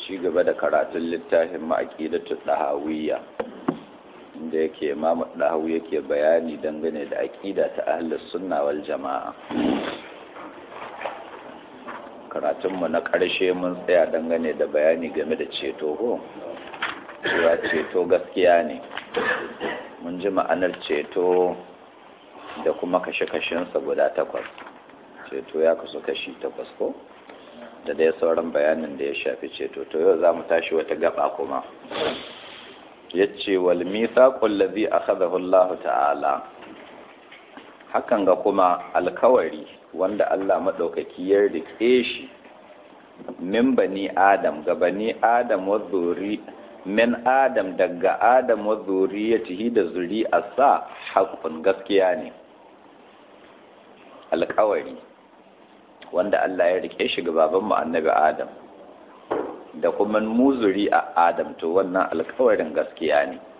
ci gaba da karatun littafin ma'aqidatu dahawiyya inda yake imamu dahawi yake bayani dangane da aqida ta ahlus sunna wal jama'a karatunmu na ƙarshe mun tsaya dangane da bayani game da ceto ko cewa ceto gaskiya ne mun ji ma'anar ceto da kuma kashe-kashensa guda takwas ceto ya kasu kashi takwas ko da dai sauran bayanin da ya shafi ceto to yau za mu tashi wata gaba kuma ya ce wal mithaqul ladhi akhadahu Allah ta'ala hakan ga kuma alkawari wanda Allah maɗaukaki ya rike shi min bani adam ga bani adam wa zuri min adam daga adam wa zuriyatihi da zuri'arsa haƙƙun gaskiya ne alkawari wanda Allah ya rike shi ga babanmu annabi adam da kuma mu zuri'a adam to wannan alkawarin gaskiya ne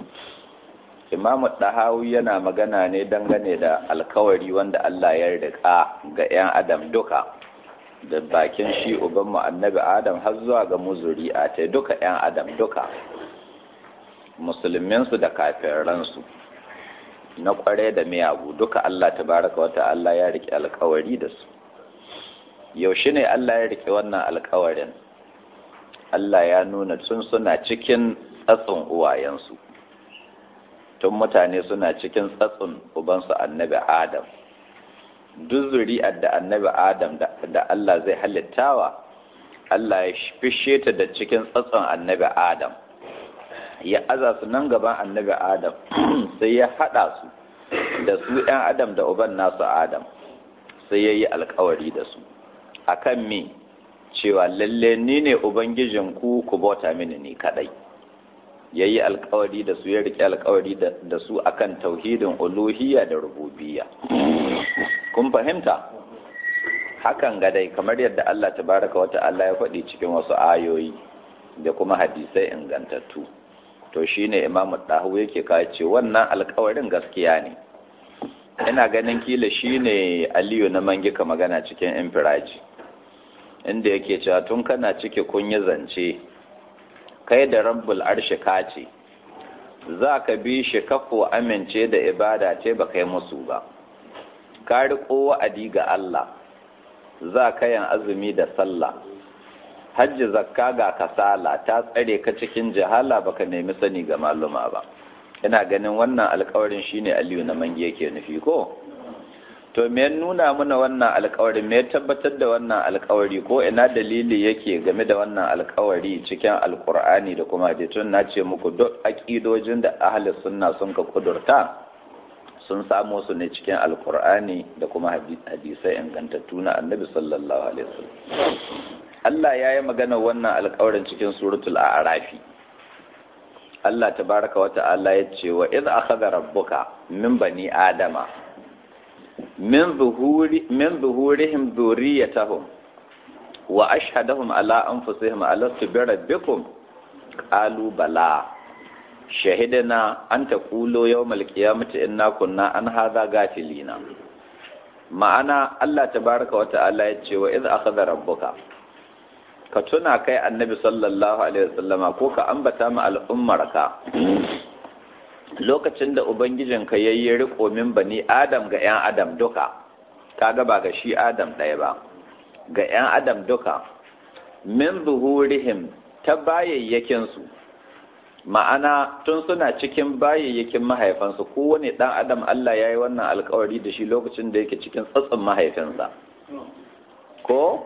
imamu ɗahawi yana magana ne dangane da alkawari wanda Allah ya rika ga 'yan adam duka da bakin shi ubanmu annabi adam har zuwa ga muzuri a ta duka 'yan adam duka musulminsu da kafiransu na kware da miyagu duka Allah tabaraka wata Allah ya rike alkawari da su yaushe ne Allah ya rike wannan alkawarin Allah ya nuna tun suna cikin tsatson uwayensu tun mutane suna cikin tsatsun ubansu annabi adam duk zuri'ar da annabi adam da Allah zai halittawa Allah ya fishe ta da cikin tsatson annabi adam ya aza su nan gaban annabi adam sai ya haɗa su da su 'yan adam da uban nasu adam sai ya yi alkawari da su akan me cewa lalle ni ne ubangijinku ku bauta mini ni kadai ya yi alkawari da su ya rike alkawari da su akan tauhidin uluhiyya da rububiyya kun fahimta hakan ga dai kamar yadda Allah tabaraka wa ta'ala ya faɗi cikin wasu ayoyi da kuma hadisai ingantattu to shine imamu dahu yake kawo ce wannan alkawarin gaskiya ne ina ganin kila shine aliyu na mangika magana cikin infiraji inda yake cewa tun kana cike kun yi zance kai da rabbul arshi ka ce za ka bi shi kafo amince da ibada ce ba kai musu ba ka riƙo wa'adi ga Allah za ka yin azumi da sallah hajji zakka ga kasala ta tsare ka cikin jihala baka nemi sani ga maluma ba ina ganin wannan alkawarin shine aliyu na mange yake nufi ko to me nuna mana wannan alkawari me tabbatar da wannan alkawari ko ina dalili yake game da wannan alkawari cikin alkur'ani da kuma hadisun na ce muku duk aƙidojin da ahli sunna sun ka kudurta sun samo su ne cikin alkur'ani da kuma hadisai ingantattu na annabi sallallahu alaihi wasallam Allah ya yi magana wannan alkawarin cikin suratul a'rafi Allah tabaraka wa ta'ala ya ce wa idh akhadha rabbuka min bani adama min zuhurihim zuriyatahum wa ashhadahum ala anfusihim alastu bi rabbikum qalu bala shahidana an taqulu yawmal qiyamati inna kunna an hadha gafilina ma'ana Allah tabaraka wa ta'ala ya ce wa idh akhadha rabbuka ka tuna kai annabi sallallahu alaihi wasallama ko ka ambata ma al'ummarka lokacin da Ubangijinka ya yi riko min bani Adam ga ‘yan Adam duka, kaga ba ga shi Adam ɗaya ba, ga ‘yan Adam duka, min zuhurihim ta bayayyakinsu, ma'ana tun suna cikin bayayyakin mahaifansu kowane ɗan Adam Allah ya yi wannan alkawari da shi lokacin da yake cikin tsatsin mahaifinsa. Ko?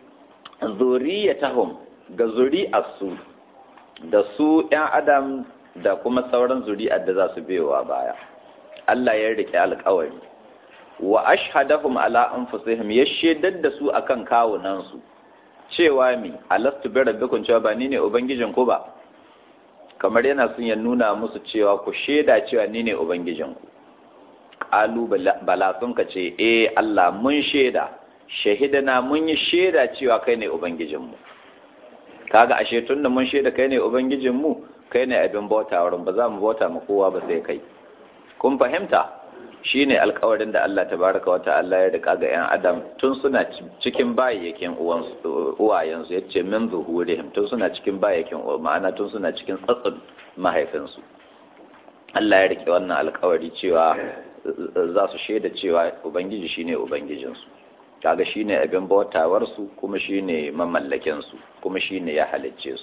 Zuriyatahum ga zuri'arsu da su ‘yan Adam da kuma sauran zuri'ar da za su biyowa baya Allah ya rike alƙawari wa ashhadahum ala anfusihim ya shaidar da su akan kawunan su cewa mi alastu bi rabbikum cewa ba ni ne ubangijin ku ba kamar yana sun ya nuna musu cewa ku shaida cewa ni ne ubangijin ku qalu bala sun ka ce eh Allah mun shaida shahidana mun yi shaida cewa kai ne ubangijin mu kaga ashe tunda mun shaida kai ne ubangijin mu kai ne abin bauta wurin ba za mu bauta ma kowa ba sai kai kun fahimta shine alkawarin da Allah tabaraka wa ta'ala ya rika ga yan adam tun suna cikin bayyakin uwayensu ya ce min zuhurihim tun suna cikin bayyakin ma'ana tun suna cikin tsatsin mahaifinsu Allah ya rike wannan alkawari cewa za su shaida cewa ubangiji shine ubangijinsu kaga shine abin bautawarsu kuma shine mamallakinsu kuma shine ya halicce su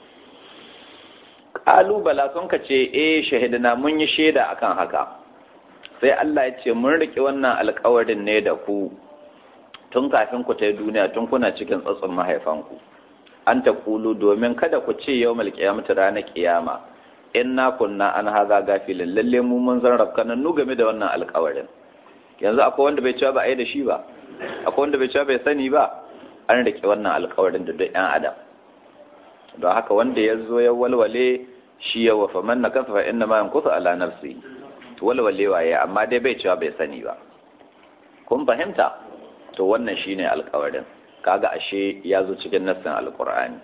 ƙalubala sun ka ce eh shahidina mun yi shaida akan haka sai Allah ya ce mun riƙe wannan alƙawarin ne da ku tun kafin ku ta yi duniya tun kuna cikin tsatson mahaifanku an ta kulu domin kada ku ce yau mal kiyamata ranar kiyama in na kunna an haza gafilin lalle mu mun zan rafkanan nu game da wannan alƙawarin yanzu akwai wanda bai cewa ba a yi da shi ba akwai wanda bai cewa bai sani ba an riƙe wannan alƙawarin da duk 'yan adam don haka wanda ya zo ya walwale shi ya wafa man na kasafa inna ma yankusu ala nafsi walwale waye amma dai bai cewa bai sani ba kun fahimta to wannan shine alƙawarin kaga ashe ya zo cikin nassin alƙur'ani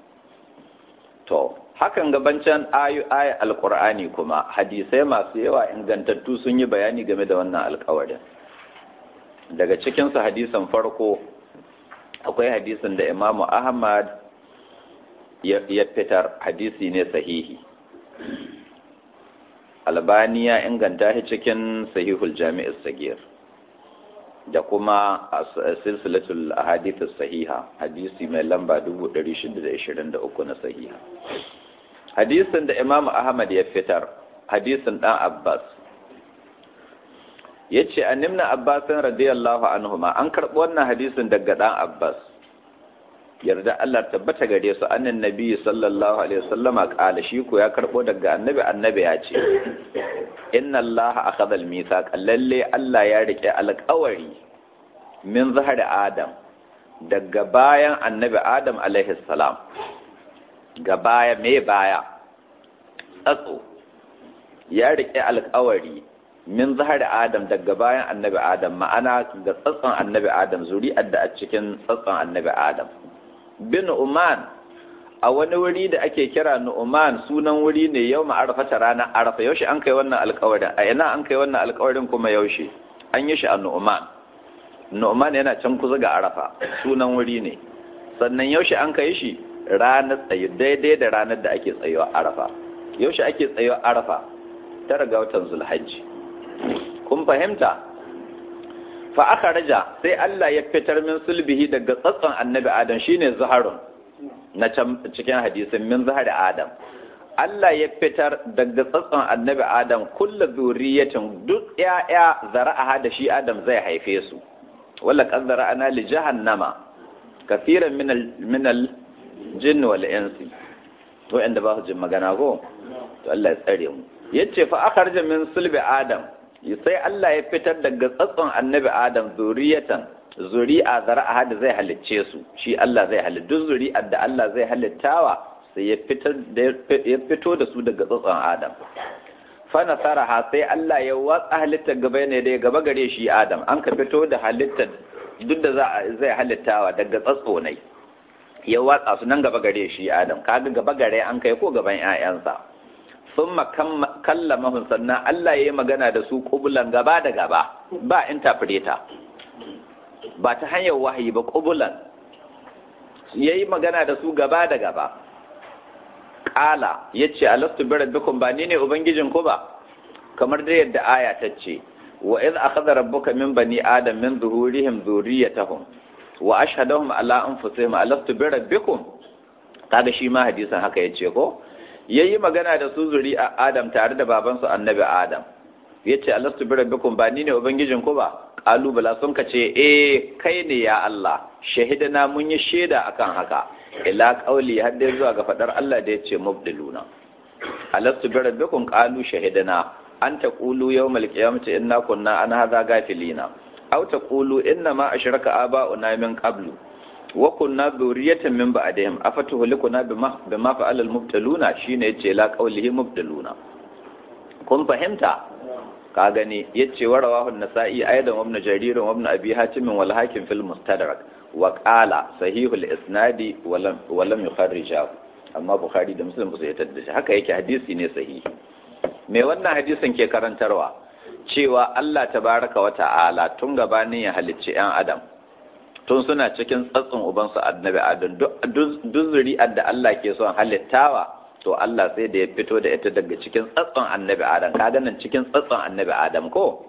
to hakan gabancin ayu ayi alƙur'ani kuma hadisai masu yawa ingantattu sun yi bayani game da wannan alƙawarin daga cikin su hadisan farko akwai hadisin da imamu ahmad ya fitar hadisi ne sahihi albani ya inganta shi cikin sahihul jami'ar sagir da kuma silsilatul ahadith sahiha hadisi mai lamba 623 na sahiha hadisin da imam ahmad ya fitar hadisin dan abbas yace annimna abbasin radiyallahu anhuma an karɓi wannan hadisin daga dan abbas yarda Allah tabbata gare su annan nabi sallallahu alaihi wasallama kala shi ko ya karbo daga annabi annabi ya ce inna Allah akhadha al-mithaq lalle Allah ya rike alƙawari min zahar adam daga bayan annabi adam alaihi salam ga baya me baya tsatso ya rike alƙawari min zahar adam daga bayan annabi adam ma'ana ga tsatson annabi adam zuri'ar da a cikin tsatson annabi adam bin Uman a wani wuri da ake kira Nu'man sunan wuri ne yau ma'arafa ta ranar arafa yaushe an kai wannan alkawarin a ina an kai wannan alkawarin kuma yaushe an yi shi a Nu'man Nu'man yana can kusa ga arafa sunan wuri ne sannan yaushe an kai shi ranar tsaye daidai da ranar da ake tsayewa arafa yaushe ake tsayewa arafa tara ga watan zulhajji kun fahimta fa aka raja sai Allah ya fitar min sulbihi daga tsatson annabi Adam shine zaharun na can cikin hadisin min zahari Adam Allah ya fitar daga tsatson annabi Adam kulla zuriyatin duk ƴaƴa zara'a da shi Adam zai haife su wala qad zara'ana li jahannama kaseeran min al min al jinn wal insi to inda ba su jin magana ko to Allah ya tsare mu yace fa akharja min sulbi Adam sai Allah ya fitar daga tsatson annabi Adam zuriyatan zuri'a zara'a da zai halicce su shi Allah zai halitta duk zuri'ar da Allah zai halittawa sai ya fitar da ya fito da su daga tsatson Adam fa nasaraha sai Allah ya watsa halitta gaba ne da gaba gare shi Adam an ka fito da halitta duk da zai halittawa daga tsatso ne ya watsa su nan gaba gare shi Adam kaga gaba gare an kai ko gaban 'ya'yansa sun kallamahun sannan Allah ya yi magana da su ƙubulan gaba da gaba ba interpreter ba ta hanyar wahayi ba ƙubulan ya yi magana da su gaba da gaba ƙala ya ce alastu bi rabbikum ba ni ne ubangijin ku ba kamar da yadda aya ta ce wa iz akhadha rabbuka min bani adam min zuhurihim dhurriyyatahum wa ashhadahum ala anfusihim alastu bi rabbikum kaga shi ma hadisin haka yace ko ya yi magana da su zuri a Adam tare da babansu annabi Adam ya ce alastu bi rabbikum ba ni ne ubangijin ku ba kalubala sun ka ce eh kai ne ya Allah shahidana mun yi shaida akan haka ila qauli har dai zuwa ga fadar Allah da ya ce mubdiluna alastu bi rabbikum qalu shahidana an taqulu yawmal qiyamati inna kunna an hadha gafilina aw taqulu inna ma ashraka aba'una min qablu wa kunna dhurriyatan min ba'dihim afatuhlikuna bima bima fa'ala al-mubtaluna shine yace la qawlihi mubtaluna kun fahimta ka gani yace wa rawahu an-nasa'i aidan wa ibn jarir wa ibn abi hatim wal hakim fil mustadrak wa qala sahihul isnadi wa lam wa lam yukharrijahu amma bukhari da muslim ba su yadda shi haka yake hadisi ne sahihi me wannan hadisin ke karantarwa cewa Allah tabaraka wa ta'ala tun gabanin ya halicci 'yan adam tun suna cikin tsatson ubansu annabi adam duk zuri'ar da Allah ke son halittawa to Allah sai da ya fito da ita daga cikin tsatson annabi adam ka ganin cikin tsatson annabi adam ko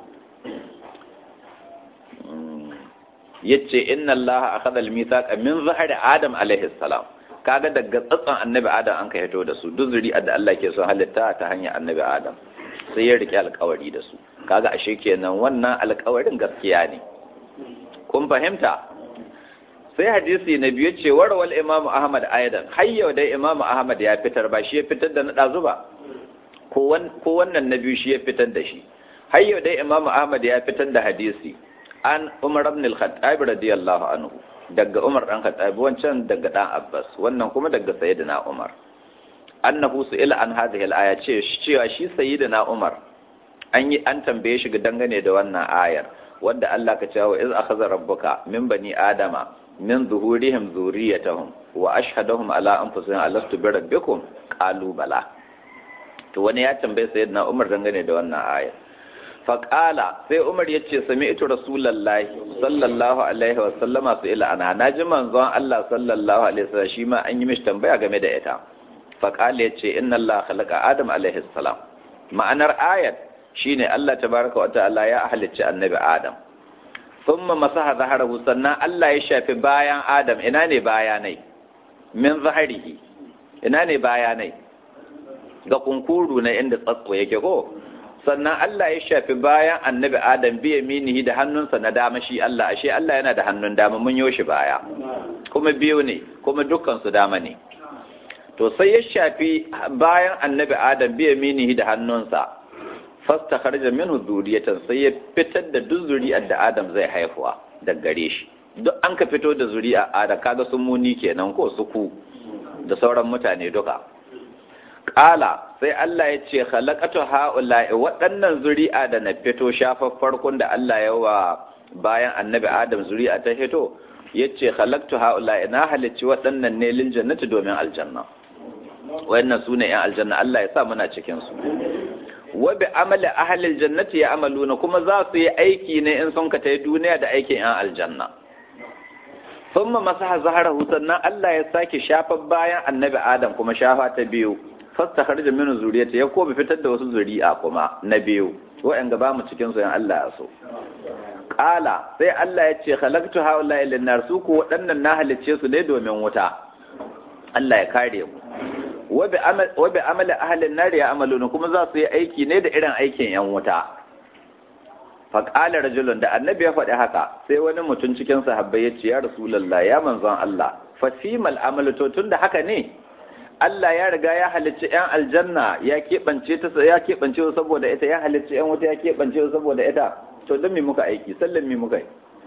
yace inna Allah akhadha al-mithaqa min zahri adam alaihi salam kaga daga tsatson annabi adam an ka hito da su duk zuri'ar da Allah ke son halitta ta hanyar annabi adam sai ya rike alkawari da su kaga ashe kenan wannan alkawarin gaskiya ne kun fahimta sai hadisi na biyu ce warwal imam ahmad aidan har yau dai imam ahmad ya fitar ba shi ya fitar da na ɗazu ba ko wannan na biyu shi ya fitar da shi har yau dai imam ahmad ya fitar da hadisi an umar ibn al-khattab radiyallahu anhu daga umar dan khattab wancan daga dan abbas wannan kuma daga sayyidina umar annahu su'ila an hadhihi al-aya ce cewa shi sayyidina umar an yi an tambaye shi dangane da wannan ayar wanda Allah ka cewa iz akhadha rabbuka min bani adama min zuhurihim zuriyatahum wa ashhadahum ala anfusihim alastu bi rabbikum qalu bala to wani ya tambaye sayyidina Umar dangane da wannan aya fa qala sai Umar yace sami'tu rasulullahi sallallahu alaihi wa sallama su ila ana naji manzon Allah sallallahu alaihi wa sallam shi ma an yi mishi tambaya game da ita fa qala yace inna Allah khalaqa adam alaihi salam ma'anar ayat shine Allah tabaraka wa ta'ala ya halicci annabi Adam thumma masaha zaharahu sannan Allah ya shafi bayan Adam ina ne bayanai min zaharihi ina ne bayanai ga kunkuru na inda tsatso yake ko sannan Allah ya shafi bayan annabi Adam bi yaminihi da hannunsa na dama shi Allah ashe Allah yana da hannun dama mun yo shi baya kuma biyu ne kuma dukkan su dama ne to sai ya shafi bayan annabi Adam bi yaminihi da hannunsa fasta harja minhu zuriyatan sai ya fitar da duk zuri'ar da Adam zai haifuwa da gare shi duk an ka fito da zuri'a Adam kaga sun muni kenan ko suku da sauran mutane duka Ƙala sai Allah ya ce khalaqatu haula'i waɗannan zuri'a da na fito shafar farkon da Allah ya wa bayan annabi Adam zuri'a ta fito yace khalaqtu haula'i na halicci waɗannan ne lil jannati domin aljanna wayannan sune yan aljanna Allah ya sa muna cikin su wa bi amali ahlil jannati ya amaluna kuma za su yi aiki ne in sun ka ta duniya da aikin yan aljanna thumma masaha zaharahu sannan Allah ya sake shafa bayan annabi Adam kuma shafa ta biyu fasta kharja min zuriyati ya ko bi fitar da wasu zuri'a kuma na biyu wa'an gaba mu cikin su yan Allah ya so qala sai Allah ya ce khalaqtu haula lin nar su ko waɗannan na halicce su ne domin wuta Allah ya kare mu wa bi amali ahalin nari ya amaluna kuma za su yi aiki ne da irin aikin yan wuta faƙalar rajulun da annabi ya faɗi haka sai wani mutum cikin sahabbai ya ce ya rasulallah ya manzon Allah fasimal amalu to tun da haka ne Allah ya riga ya halicci yan aljanna ya keɓance ta ya keɓance saboda ita ya halicci yan wuta ya keɓance saboda ita to don me muka aiki sallan me muka yi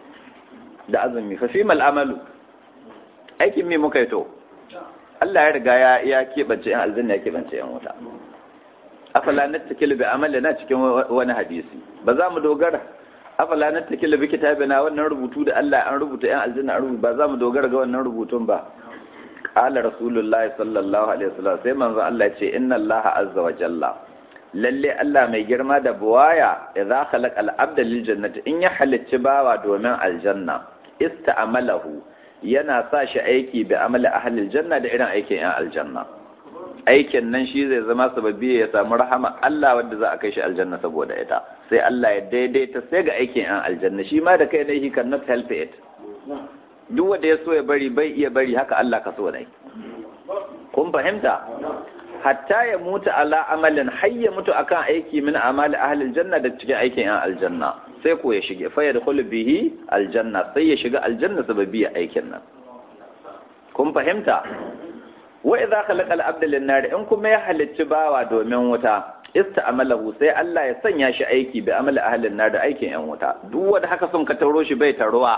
da azumi fasimal amalu aikin me muka yi to Allah ya riga ya ya keɓance yan aljanna ya keɓance yan wuta afala nattakil bi amalina cikin wani hadisi ba za mu dogara afala nattakil bi kitabina wannan rubutu da Allah an rubuta yan aljanna an rubuta ba za mu dogara ga wannan rubutun ba qala rasulullahi sallallahu alaihi wasallam sai manzon Allah ya ce inna Allah azza wa jalla lalle Allah mai girma da buwaya idza khalaqa al-abda lil jannati in ya halicci bawa domin aljanna ista'amalahu yana sa shi aiki bi amali ahlil janna da irin aikin yan aljanna aikin nan shi zai zama sababi ya samu rahama Allah wanda za a kai shi aljanna saboda ita sai Allah ya daidaita sai ga aikin yan aljanna shi ma da kai ne he cannot help it duk wanda ya so ya bari bai iya bari haka Allah ka so ne kun fahimta hatta ya mutu ala amalin har ya mutu akan aiki min amali ahlil janna da cikin aikin yan aljanna sai ko ya shige fa yadkhulu bihi aljanna sai ya shiga aljanna sababi aikin nan kun fahimta wa idza khalaqa al-abda lin-nar in kuma ya halicci bawa domin wuta ista'amalahu sai Allah ya sanya shi aiki bi amali ahlin nar da aikin yan wuta duk wanda haka sun ka taro shi bai taruwa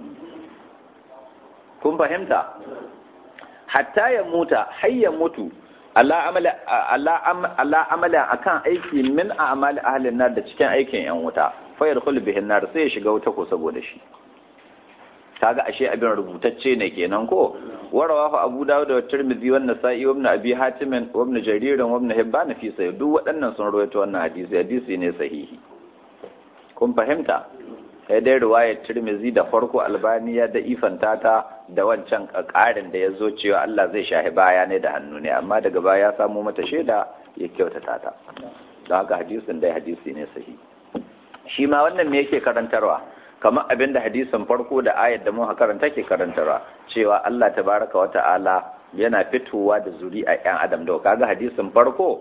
kun fahimta hatta ya muta har ya mutu ala amali ala amali akan aiki min a'mali ahlin nar da cikin aikin yan wuta fa yadkhulu bihin nar sai ya shiga wuta ko saboda shi kaga ashe abin rubutacce ne kenan ko warawahu abu dawud da tirmidhi wa nasa'i wa ibn abi hatim wa ibn jarir wa ibn hibban fi sahih duk waɗannan sun rawaito wannan hadisi hadisi ne sahihi kun fahimta sai dai ruwayar tirmizi da farko albaniya da ifanta ta da wancan ƙarin da ya zo cewa Allah zai shahi baya ne da hannu ne amma daga baya ya samu mata shaida ya kyautata ta don haka hadisin dai hadisi ne sahi shi ma wannan me yake karantarwa kamar abin da hadisin farko da ayat da muka karanta ke karantarwa cewa Allah tabaraka wa ta'ala yana fitowa da zuri'a ƴan adam da kaga hadisin farko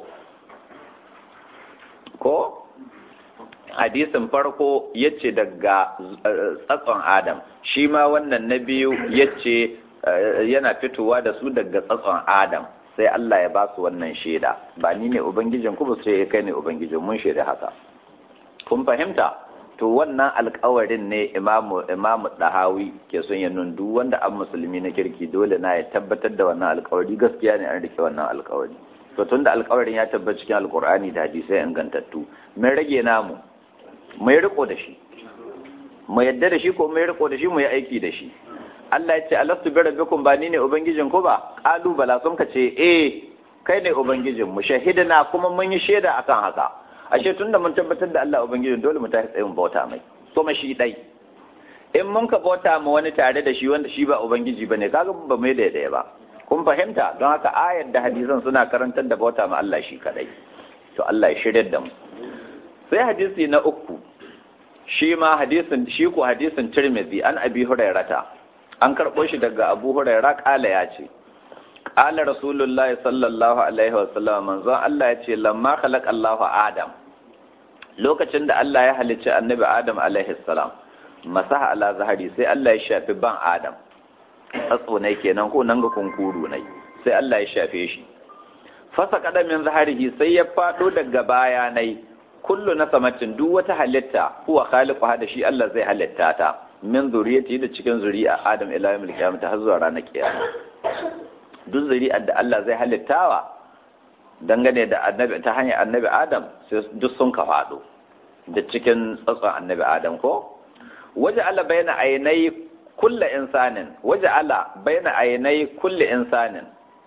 ko hadisin farko yace daga tsatson adam shi ma wannan na biyu yace yana fitowa da su daga tsatson adam sai Allah ya ba su wannan shaida ba ni ne ubangijin ku ba sai kai ne ubangijin mun shaida haka kun fahimta to wannan alkawarin ne imamu imamu dahawi ke son ya nun duk wanda an musulmi na kirki dole na ya tabbatar da wannan alkawari gaskiya ne an rike wannan alkawari to tunda alkawarin ya tabbata cikin alkur'ani da hadisai ingantattu mun rage namu mu yi riko da shi mu yadda da shi ko mu yi riko da shi mu yi aiki da shi Allah ya ce alastu bi rabbikum ba ni ne ubangijin ku ba qalu bala sun ka ce eh kai ne ubangijin mu shahidina kuma mun yi shaida akan haka ashe tunda mun tabbatar da Allah ubangijin dole mu tashi tsayin bauta mai kuma shi dai in mun ka bauta ma wani tare da shi wanda shi ba ubangiji bane kaga ba mai da daya ba kun fahimta don haka ayar da hadisan suna karantar da bauta ma Allah shi kadai to Allah ya shirya da mu sai hadisi na uku shi ma hadisin shi ko hadisin Tirmidhi an Abi Hurairata an karɓo shi daga Abu Hurairah kala ya ce Ƙala Rasulullahi sallallahu Alaihi wasallam manzon Allah ya ce, lamma khalaq Allahu Adam, lokacin da Allah ya halicci annabi Adam alaihi salam, masaha ala zahari sai Allah ya shafi ban Adam, tsatso ne kenan ko nan ga kunkuru ne, sai Allah ya shafe shi. Fasa min zaharihi sai ya faɗo daga baya nai, kullu na samacin duk wata halitta, huwa khaliqu da shi Allah zai halitta ta, min zuriyati da cikin zuri'a Adam ila yawmil qiyamah har zuwa ranar kiyama. duk zuri'ar da Allah zai halittawa dangane da annabi ta hanyar annabi Adam sai duk sun ka faɗo da cikin tsatson annabi Adam ko waje Allah bayna ainai kulle insanin waje Allah bayna ainai kulle insanin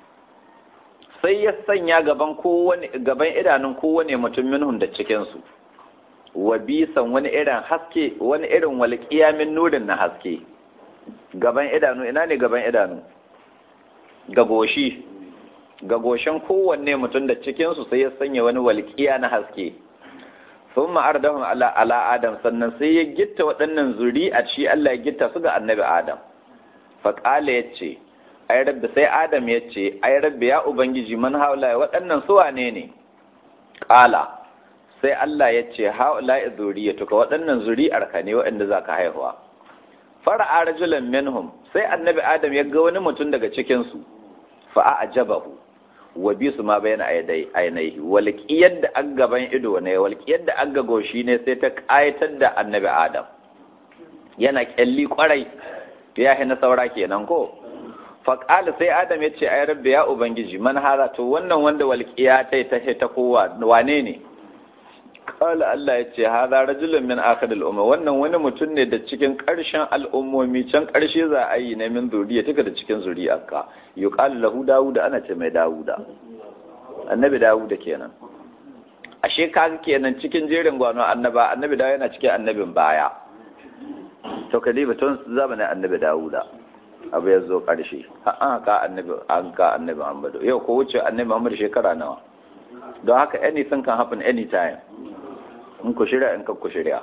sai ya sanya gaban kowane gaban idanun kowane mutum minhum da cikin su wa bisan wani irin haske wani irin walƙiya min nurin na haske gaban idanu ina ne gaban idanu ga goshi ga goshin kowanne mutum da cikinsu sai ya sanya wani walƙiya na haske sun ma'ardahun ala ala adam sannan sai ya gitta waɗannan zuri a ci Allah ya gitta su ga annabi adam faƙala ya ce ai rabbi sai adam ya ce ai rabbi ya ubangiji man haula waɗannan su wane ne ƙala sai Allah ya ce haula zuriyatuka waɗannan zuri'ar ka ne waɗanda za ka haihuwa fara'a rajulan minhum sai annabi adam ya ga wani mutum daga cikinsu fa'a ajabahu wa bi su ma bayan ainihi walƙiyar da an gaban ido ne walƙiyar da an goshi ne sai ta ƙayatar da annabi adam yana ƙyalli ƙwarai ya na saura kenan ko faƙali sai adam ya ce ai rabbi ya ubangiji man hara to wannan wanda walƙiya ta ta ta kowa wane ne Kala Allah ya ce, Haza rajulun min akhir al'umma, wannan wani mutum ne da cikin ƙarshen al'ummomi can ƙarshe za a yi na min zuriya tuka da cikin zuriyarka. Yi ƙalu lahu Dawuda ana ce mai Dawuda. Annabi Dawuda kenan. Ashe kaga kenan cikin jerin gwano annaba, annabi Dawuda yana cikin annabin baya. To ka diba tun zamanin annabi Dawuda. Abu ya zo ƙarshe. An ka annabi an ka annabi Muhammadu. Yau ko wuce annabi Muhammadu shekara nawa. Don haka anything can happen anytime. in ku shirya in ku shirya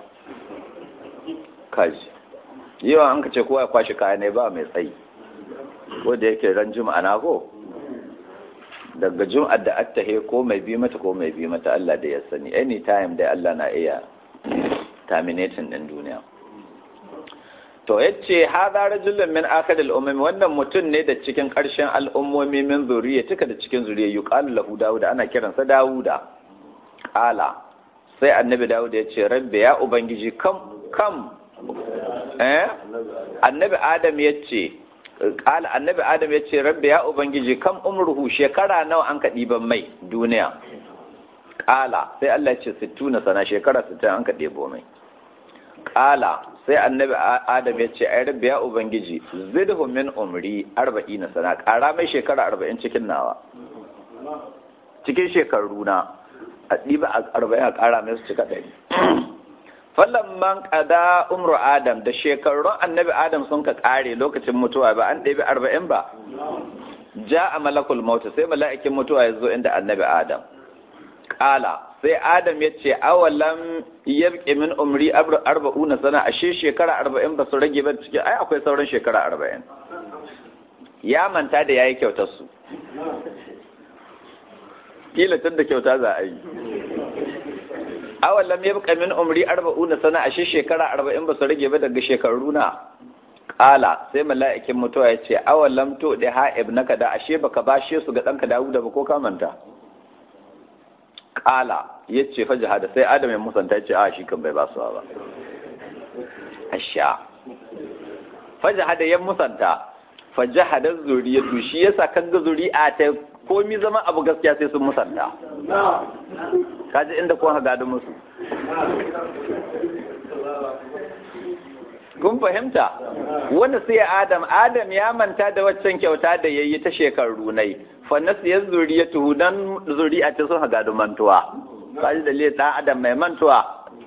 kaji yawa an ka ce kowa ya kwashe kaya ne ba mai tsayi ko da yake ran juma'a na ko daga jum'ar da attahe ko mai bi mata ko mai bi mata Allah da ya sani anytime da Allah na iya terminating din duniya to yace hadha rajulun min akhir al-umam wannan mutum ne da cikin ƙarshen al'ummomi min zuriya tuka da cikin zuriya yuqalu lahu dawud ana kiransa dawuda qala sai annabi dawud ya ce rabbi ya ubangiji kam kam eh annabi adam ya ce qala annabi adam ya ce rabbi ya ubangiji kam umruhu shekara nawa an ka diban mai duniya qala sai Allah ya ce 60 sana shekara 60 an ka debo mai qala sai annabi adam ya ce ai rabbi ya ubangiji zidhu min umri 40 sana kara mai shekara 40 cikin nawa cikin shekaru na a ɗiba a arba'in a ƙara mai su cika ɗari falamman qada umru adam da shekarun annabi adam sun ka kare lokacin mutuwa ba an ɗebi arba'in ba ja a malakul mautu sai mala'ikin mutuwa ya zo inda annabi adam ƙala sai adam ya ce awalam yabqi min umri arba'una sana ashe shekara arba'in ba su rage ba cikin ai akwai sauran shekara arba'in ya manta da yayi kyautar su kila tun da kyauta za a yi awalam yabqa min umri arba'una sana ashe shekara arba'in ba su rage ba daga shekaru na Ƙala sai mala'ikin mutuwa ya ce, awalam to da ha'ib naka da ashe baka bashe su ga ɗanka Dawuda ba ko kamanta? Ƙala ya ce fa jihada sai Adam ya musanta ce, a shi kan bai ba su ba. Asha. Fa jihada ya musanta, fa jihada zuriyatu shi yasa kan ga zuri'a ta komi zama abu gaskiya sai sun musanta. Kaji inda kun haga da musu. kun fahimta wanda sai adam adam ya manta da waccan kyauta da yayi ta shekaru nai fa nasiyar zuriyatu dan zuri'a ta sun haga mantuwa kaji da le dan adam mai mantuwa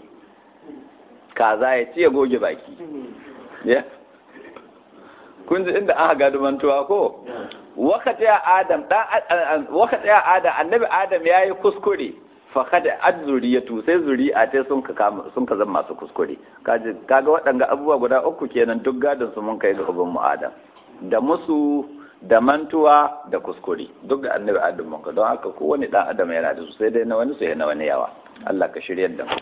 kaza ya ci ya goge baki ya kun ji inda an haga mantuwa ko wakati ya adam dan wakati ya adam annabi adam yayi kuskure fakada ad zuriyatu sai zuri'a ta sun ka sun ka zama masu kuskure kaji kaga waɗanga abubuwa guda uku kenan duk gadon su mun kai ga uban mu adam da musu da mantuwa da kuskure duk da annabi adam mun ka don haka kowane dan adam yana da su sai dai na wani su yana wani yawa Allah ka shiryar da mu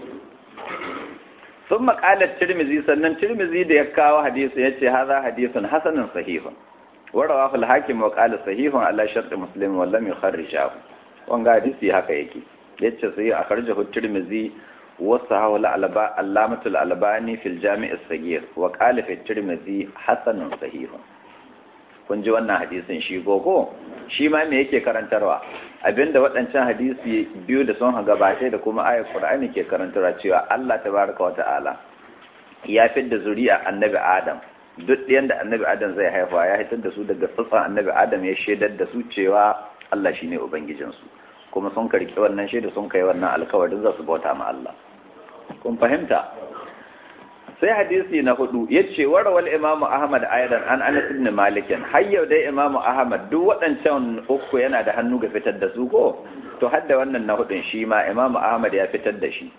sun maƙalar tirmizi sannan tirmizi da ya kawo hadisi ya ce haza hadisun hasanin sahihun warawa fil hakim wa qala sahihun ala shart muslim wa lam yukharrijahu wanga hadisi haka yake yace sai a karjahu tirmizi wa sahahu al-alba allamatul albani fil jami' as-saghir wa qala fi tirmizi hasanun sahihun kun ji wannan hadisin shi gogo shi ma me yake karantarwa abinda waɗancan hadisi biyu da sun gabata da kuma ayat qur'ani ke karantarwa cewa Allah tabaraka wa ta'ala ya fidda zuri'a annabi adam duk ɗayan da annabi adam zai haifa ya hitar da su daga tsatsan annabi adam ya shaidar da su cewa Allah shine ubangijinsu kuma sun karki wannan shaida sun kai wannan alkawarin za su bauta ma Allah kun fahimta sai hadisi na hudu yace warawal imamu ahmad aidan an anas ibn malik har yau dai imamu ahmad duk waɗancan uku yana da hannu ga fitar da su ko to har da wannan na hudun shi ma imamu ahmad ya fitar da shi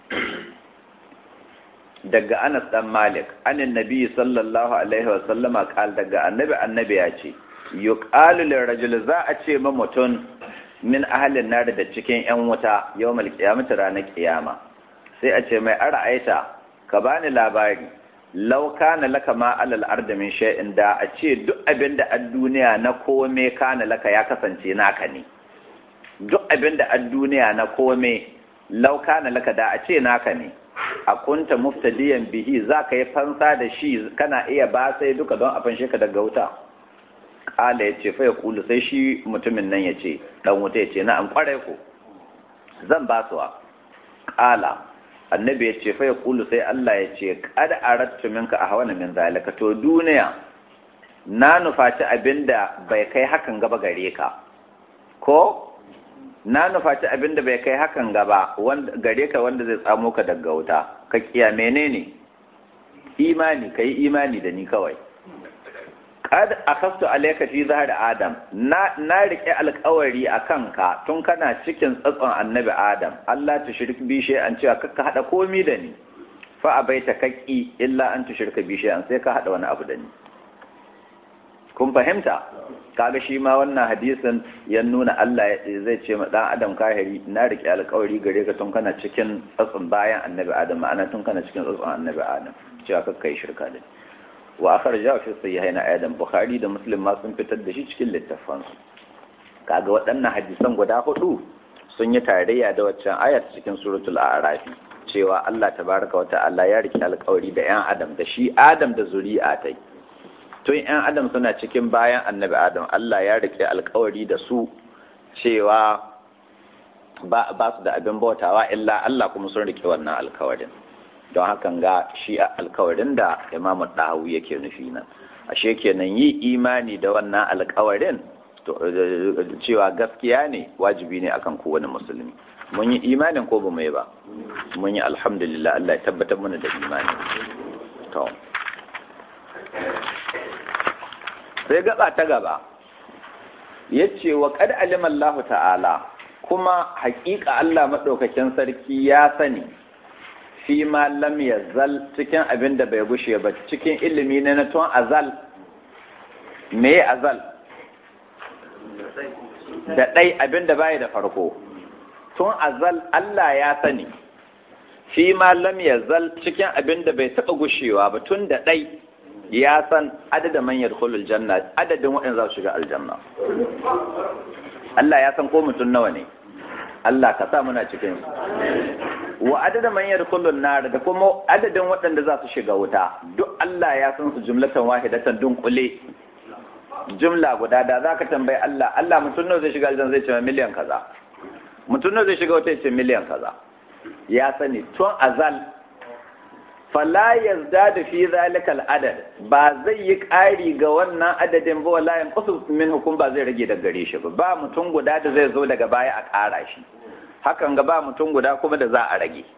daga anas dan malik anin nabi sallallahu alaihi wa sallama qal daga annabi annabi ya ce yuqalu lirajul za a ce ma mutum min ahalin nar da cikin yan wuta yawmal qiyamati ranar kiyama sai a ce mai ara'aita ka bani labari law kana laka ma alal ardi min shay'in da a ce duk abin da a duniya na kome kana laka ya kasance naka ne duk abin da a duniya na kome law kana laka da a ce naka ne a kunta muftadiyan bihi za ka yi fansa da shi kana iya ba sai duka don a fanshe ka daga wuta ƙala ya ce faya kulu sai shi mutumin nan ya ce ɗan wuta ya ce na an ƙwarai ku zan ba su ƙala annabi ya ce faya kulu sai Allah ya ce kada arattu minka a hawa min zalika to duniya na nufaci abinda bai kai hakan gaba gare ka ko na nufaci abin da bai kai hakan gaba gare ka wanda zai tsamo ka daga wuta ka kiya menene imani ka yi imani da ni kawai kad akastu alayka fi zahar adam na na rike alkawari akan ka tun kana cikin tsatson annabi adam Allah ta shirki bi an cewa kakka hada komi da ni fa abaita kaki illa an tushrika bi an sai ka hada wani abu da ni kun fahimta kaga shi ma wannan hadisin ya nuna Allah zai ce ma dan adam kahiri na rike alƙawari gare ka tun kana cikin tsatsun bayan annabi adam ma'ana tun kana cikin tsatsun annabi adam cewa kakka yi shirka da wa akhraj fi sahihain adam bukhari da muslim ma sun fitar da shi cikin littafan su kaga waɗannan hadisan guda hudu sun yi tarayya da waccan ayat cikin suratul a'raf cewa Allah tabaraka wa ta'ala ya rike alƙawari da 'yan adam da shi adam da zuri'a tai tun 'yan adam suna cikin bayan annabi adam Allah ya rike alkawari da su cewa ba su da abin bautawa illa Allah kuma sun rike wannan alkawarin don hakan ga shi alkawarin da imamu ɗahu yake nufi nan ashe kenan yi imani da wannan alkawarin cewa gaskiya ne wajibi ne akan kowane musulmi mun yi imanin ko ba mu yi ba mun yi alhamdulillah Allah ya tabbatar mana da imani to sai gaba ta gaba yace wa qad alima Allah ta'ala kuma haƙiƙa Allah madaukakin sarki ya sani fi ma lam yazal cikin abin da bai gushe ba cikin ilimi ne na tun azal me azal da ɗai abin da baya da farko tun azal Allah ya sani fi ma lam yazal cikin abin da bai taɓa gushewa ba tun da ɗai ya san adadin man yadkhulul janna adadin waɗanda za su shiga aljanna Allah ya san ko mutum nawa ne Allah ka sa muna cikin su wa adadin man yadkhulun nar da kuma adadin waɗanda za su shiga wuta duk Allah ya san su jumlatan wahidatan dunkule jumla guda da zaka tambayi Allah Allah mutum nawa zai shiga aljanna zai ce miliyan kaza mutum nawa zai shiga wuta ya ce miliyan kaza ya sani tun azal fala yazdadu fi zalika al-adad ba zai yi ƙari ga wannan adadin ba wala yanqusu min hukum ba zai rage daga gare shi ba ba mutum guda da zai zo daga baya a ƙara shi hakan ga ba mutum guda kuma da za a rage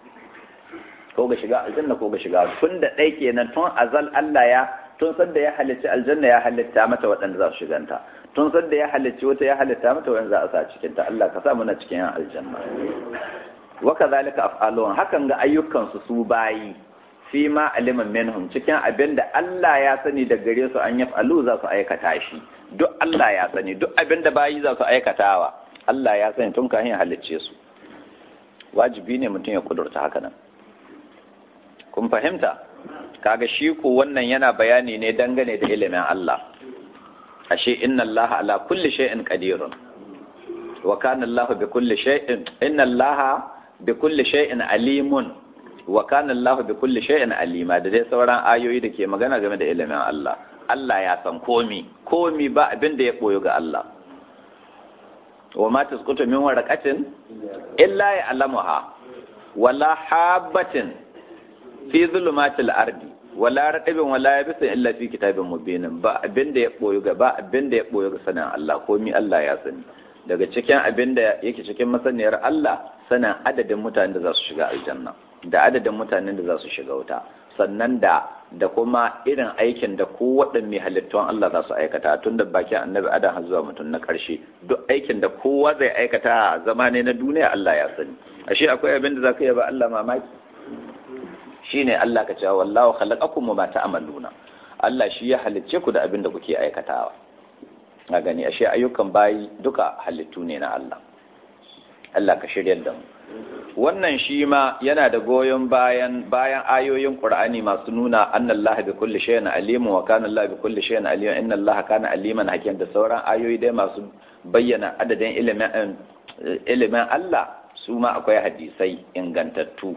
ko ga shiga aljanna ko ga shiga tun da ɗai kenan tun azal Allah ya tun sadda ya halicci aljanna ya halitta mata waɗanda za su shiganta tun sadda ya halicci wata ya halitta mata waɗanda za a sa cikin ta Allah ka sa muna cikin aljanna wa kadhalika af'alun hakan ga ayyukan su su bayi fi ma aliman minhum cikin abin da Allah ya sani da gare su an yaf'alu za su aikata shi duk Allah ya sani duk abin da bayi za su aikatawa Allah ya sani tun kafin halicce su wajibi ne mutum ya kudurta haka nan kun fahimta kaga shi ko wannan yana bayani ne dangane da ilimin Allah ashe inna Allah ala kulli shay'in qadirun wa kana Allah bi kulli shay'in inna Allah bi kulli shay'in alimun wa kana Allah bi kulli shay'in alima da dai sauran ayoyi da ke magana game da ilimin Allah Allah ya san komi komi ba abin da ya boyo ga Allah wa ma tasqutu min waraqatin illa ya'lamuha wala habatin fi zulumatil ardi wala radabin wala yabisin illa fi kitabin mubinin ba abin da ya boyo ga ba abin da ya boyo ga sanin Allah komi Allah ya sani daga cikin abin da yake cikin masaniyar Allah sanin adadin mutanen da za su shiga aljanna da adadin mutanen da za su shiga wuta sannan da da kuma irin aikin da ko waɗanne halittun Allah za su aikata tun da bakin annabi adam har zuwa mutum na ƙarshe duk aikin da kowa zai aikata a zama ne na duniya Allah ya sani ashe akwai abin da za ka yi ba Allah mamaki shine Allah ka cewa wallahu khalaqakum wa ma ta'maluna Allah shi ya halicce ku da abin da kuke aikatawa a gani ashe ayyukan bayi duka halittu ne na Allah Allah ka shiryar da mu wannan shi ma yana da goyon bayan bayan ayoyin Qur'ani masu nuna annallaha bi kulli shay'in alimun wa kana Allah bi kulli shay'in aliman inna Allah kana aliman hakim da sauran ayoyi dai masu bayyana adadin ilimin ilimin Allah su ma akwai hadisai ingantattu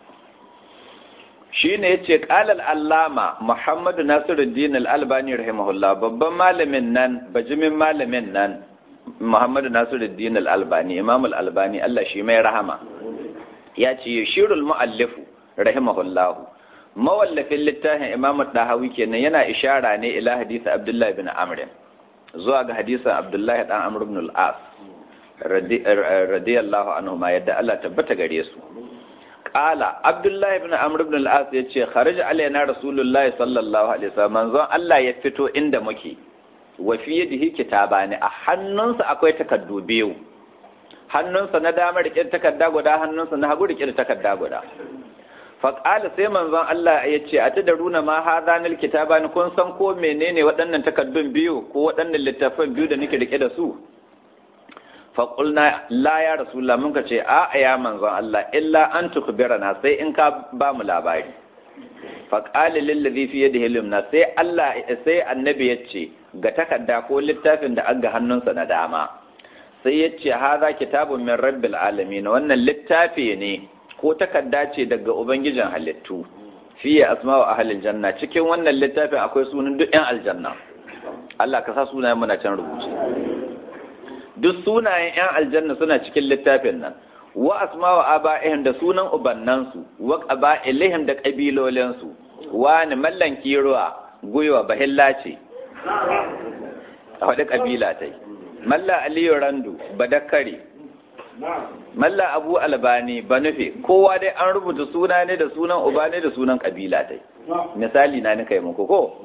shine yace qala al-allama Muhammad Nasiruddin al-Albani rahimahullah babban malamin nan bajimin malamin nan Muhammad Nasiruddin al-Albani Imam al-Albani Allah shi mai rahama ya ce shirul muallifu rahimahullah mawallafin littafin Imam Dahawi kenan yana ishara ne ila hadisi Abdullah bin Amr zuwa ga hadisin Abdullah dan Amr ibn al-As radiyallahu anhu ma yadda Allah tabbata gare su Ƙala Abdullahi ibn Amr ibn al-As ya ce kharaja alaina Rasulullah sallallahu alaihi wasallam manzon Allah ya fito inda muke wa fi yadihi kitabani a hannunsa akwai takaddu biyu hannunsa na dama rike takarda guda hannunsa na hagu rike takarda guda fa qala sai manzon Allah ya ce a tadaruna ma hadanil kitabani kun san ko menene waɗannan takaddun biyu ko waɗannan littafan biyu da nake rike da su faƙulna la ya rasulullah mun ka ce a ya manzon Allah illa an tukbirana sai in ka ba mu labari faƙali lillazi fi yadihi limna sai Allah sai annabi ya ce ga takarda ko littafin da an ga hannunsa na dama sai ya ce haza kitabun min rabbil alamin wannan littafi ne ko takarda ce daga ubangijin halittu fiye asma'u ahlil janna cikin wannan littafin akwai sunan duk yan aljanna Allah ka sa sunayen muna can rubuce duk sunayen 'yan aljanna suna cikin littafin nan wa asma'u aba'ihim da sunan ubannansu wa qaba'ilihim da kabilolinsu wani mallan kiruwa guywa bahilla ce a wadda kabila ta yi malla aliyu randu badakare malla abu albani ba nufi kowa dai an rubuta suna ne da sunan uba ne da sunan kabila dai misali na nika yi muku ko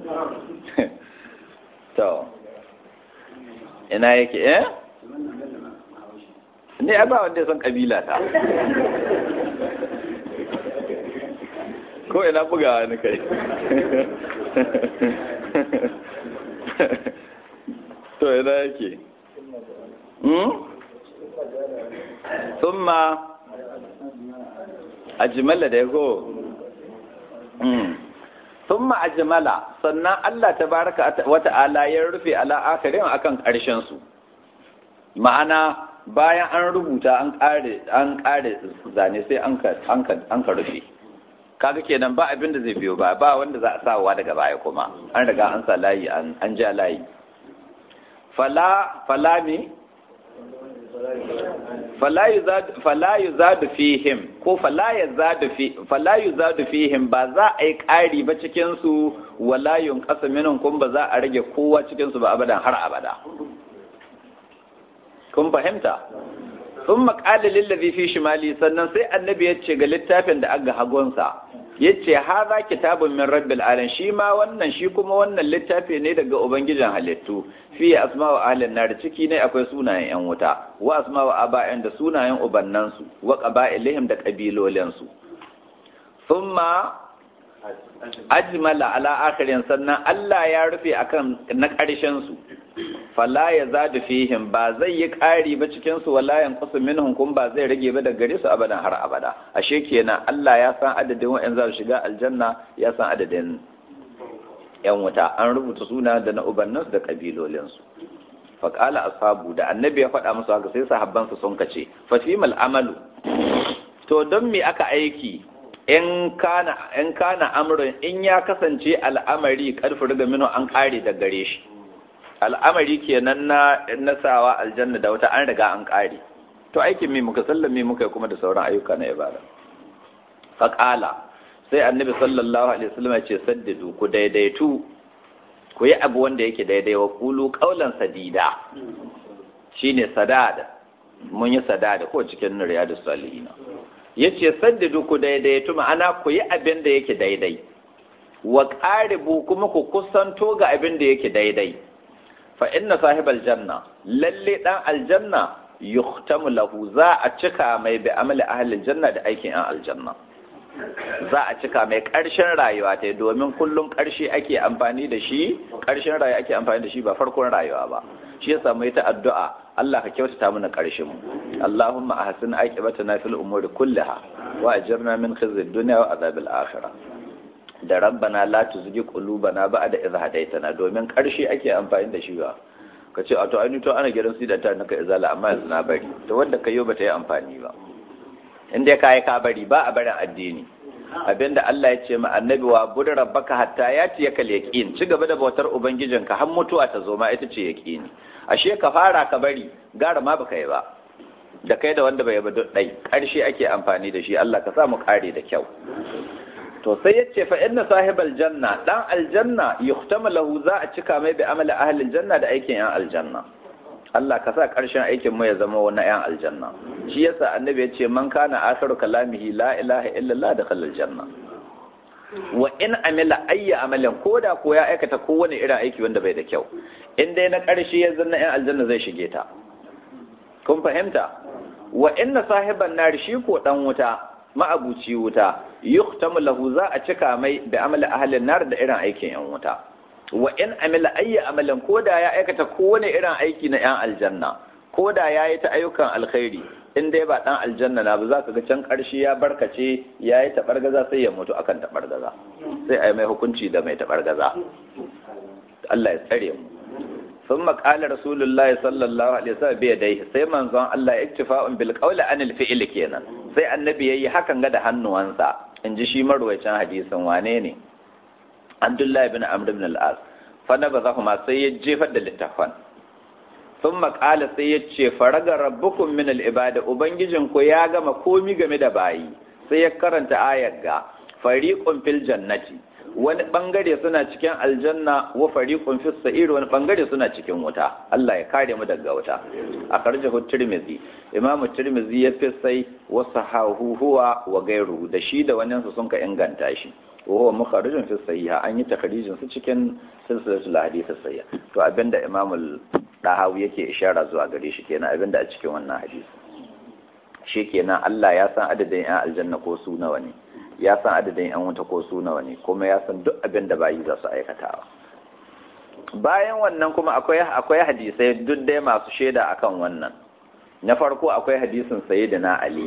to ina yake eh ne ba wanda ya san kabila ta ko ina bugawa ni kai to ina yake summa ajmala da yago summa ajmala sannan Allah tabaraka wa ta'ala ya rufe ala akhirin akan karshen su ma'ana bayan an rubuta an kare an kare zane sai an ka an ka rufe kaga kenan ba abin da zai biyo ba ba wanda za a sawa daga baya kuma an riga an sa layi an ja layi fala fala mi fala yuzadu fihim ko fala yazadu fi fala yuzadu fihim ba za a yi ƙari ba cikin su wala yunqasu minhum kun ba za a rage kowa cikin su ba abadan har abada kun fahimta sun maƙali lillazi fi shimali sannan sai annabi ya ce ga littafin da aga hagunsa ya ce haza kitabun min rabbil alamin shi ma wannan shi kuma wannan littafi ne daga ubangijin halittu fi asma wa ahlin nar ciki ne akwai sunayen yan wuta wa asma wa aba'in da sunayen ubannansu wa qaba'ilihim da kabilolinsu thumma ajmala ala akhirin sannan Allah ya rufe akan na ƙarshen su fala ya zadu fihim ba zai yi ƙari ba cikin su wala yanqusu minhum kun ba zai rage ba daga gare su abadan har abada ashe kenan Allah ya san adadin wa'an za su shiga aljanna ya san adadin yan wuta an rubuta suna da na ubannansu da kabilolin su fa qala ashabu da annabi ya faɗa musu haka sai sahabban su sun kace fa fimal amalu to don me aka aiki in kana in kana amrun in ya kasance al'amari karfi riga mino an kare da gare shi al'amari kenan na nasawa aljanna da wata an riga an kare to aikin me muka sallame muka kuma da sauran ayyuka na ibada faqala sai annabi sallallahu alaihi wasallam ya ce saddidu ku daidaitu ku yi abu wanda yake daidai wa kulu qaulan sadida shine sadada mun yi sadada ko cikin riyadus salihin yace saddidu ku daidaitu ma'ana ku yi abin da yake daidai wa qaribu kuma ku kusanto ga abin da yake daidai fa inna sahibal janna lalle dan aljanna yuhtamu lahu za a cika mai bi amali ahli janna da aikin yan aljanna za a cika mai ƙarshen rayuwa ta domin kullum ƙarshe ake amfani da shi ƙarshen rayuwa ake amfani da shi ba farkon rayuwa ba shi yasa mai ta addu'a Allah ka kyautata mana ƙarshen mu Allahumma ahsin aqibatana fil umuri kulliha wa ajirna min khizyi dunya wa azabil akhirah da rabbana la tuzigh qulubana ba'da idh hadaytana domin ƙarshe ake amfani da shi ba ka ce a to ai to ana gidan su da ta naka izala amma yanzu na bari to wanda kayo ba ta yi amfani ba in dai kai ka bari ba a barin addini abinda Allah ya ce ma annabi wa bud rabbaka hatta yati yakal yaqin ci gaba da bautar ubangijinka har mutuwa ta zo ma ita ce yaqini ashe ka fara ka bari gara ma baka yi ba da kai da wanda bai ba duk dai karshe ake amfani da shi Allah ka sa mu kare da kyau to sai yace fa inna sahibal janna dan aljanna yuhtama lahu za a cika mai bi amali ahli aljanna da aikin yan aljanna Allah ka sa ƙarshen aikin mu ya zama wani yan aljanna shi yasa annabi ya ce man kana akhiru kalamihi la ilaha illallah da khalal janna wa in amila ayya amalin koda ko ya aikata kowane irin aiki wanda bai da kyau in dai na ƙarshe ya zanna yan aljanna zai shige ta kun fahimta wa inna sahiban nar shi ko dan wuta ma'abuci wuta yuhtamu lahu za a cika mai da amali ahlin nar da irin aikin yan wuta wa in amila ayya amalan koda ya aikata kowane irin aiki na yan aljanna koda ya yi ta ayyukan alkhairi in dai ba dan aljanna na ba za ka ga can karshe ya barkace ya yi tabargaza sai ya mutu akan tabargaza sai a yi mai hukunci da mai tabargaza Allah ya tsare mu ثم قال رسول الله صلى الله عليه وسلم بيديه sai manzon Allah iktifa'un bil qawli anil fi'l kenan sai annabi yayi hakan ga da hannuwansa inji shi marwayacin hadisin wane ne Abdullahi bin Amr ibn al-As fa nabazahuma sai ya jefar da littafan thumma qala sai ya ce faraga rabbukum min al-ibada ubangijin ku ya gama komi game da bayi sai ya karanta ayar ga fariqun fil jannati wani bangare suna cikin aljanna wa fariqun fis sa'ir wani bangare suna cikin wuta Allah ya kare mu daga wuta a karjahu tirmizi imam tirmizi ya fi sai wa sahahu huwa wa gairu da shi da wannan su sun ka inganta shi wa huwa mukharijun fi sahiha an yi takharijin su cikin silsilatul hadith sahiha to abinda imam dahawi yake ishara zuwa gare shi kenan abinda a cikin wannan hadisi shi kenan Allah ya san adadin yan aljanna ko su nawa ne ya san adadin yan wuta ko su nawa ne kuma ya san duk abin da bayi za su aikatawa bayan wannan kuma akwai akwai hadisai duk dai masu shaida akan wannan na farko akwai hadisin sayyidina ali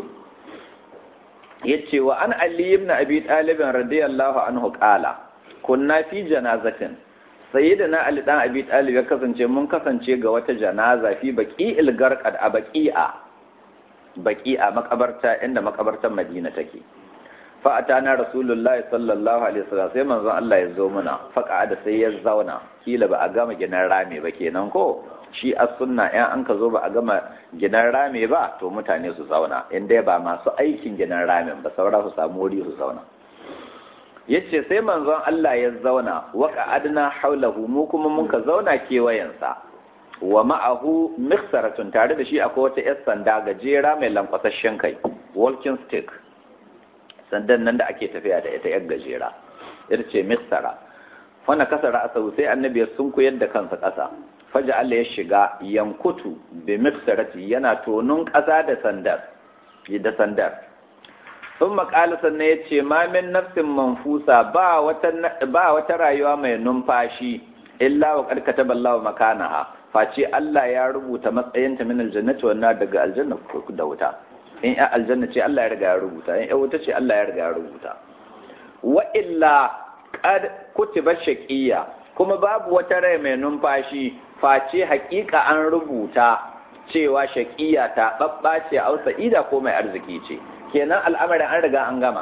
yace wa an ali ibn abi talib radiyallahu anhu qala kunna fi janazatin sayyidina ali dan abi talib ya kasance mun kasance ga wata janaza fi baqi'il garqad a baqi'a baqi'a makabarta inda makabartar madina take fa atana rasulullahi sallallahu alaihi wasallam sai manzon Allah ya zo muna faka da sai ya zauna kila ba a gama gidan rame ba kenan ko shi as sunna in an ka zo ba a gama gidan rame ba to mutane su zauna in dai ba masu aikin gidan ramen ba saura su samu wuri su zauna yace sai manzon Allah ya zauna wa adna haulahu mu kuma mun ka zauna kewayensa wa ma'ahu mikhsaratun tare da shi akwai wata yar sanda gajera mai lankwasashen kai walking stick sandan nan da ake tafiya da ita yar gajera ita ce miksara wanda kasa ra'asa sai annabi ya sunkuyar da kansa ƙasa faja Allah ya shiga yankutu bi miksarati yana tonun ƙasa da sandar da sandar sun maƙala sannan ya ce ma min nafsin manfusa ba wata ba wata rayuwa mai numfashi illa wa qad kataba Allahu makanaha face Allah ya rubuta matsayinta min aljannati wannan daga aljanna da wuta in ya aljanna ce Allah ya riga ya rubuta in ya wuta ce Allah ya riga ya rubuta wa illa qad kutiba shaqiyya kuma babu wata rai mai numfashi face hakika an rubuta cewa shaqiyya ta babbace au sa'ida ko mai arziki ce kenan al'amarin an riga an gama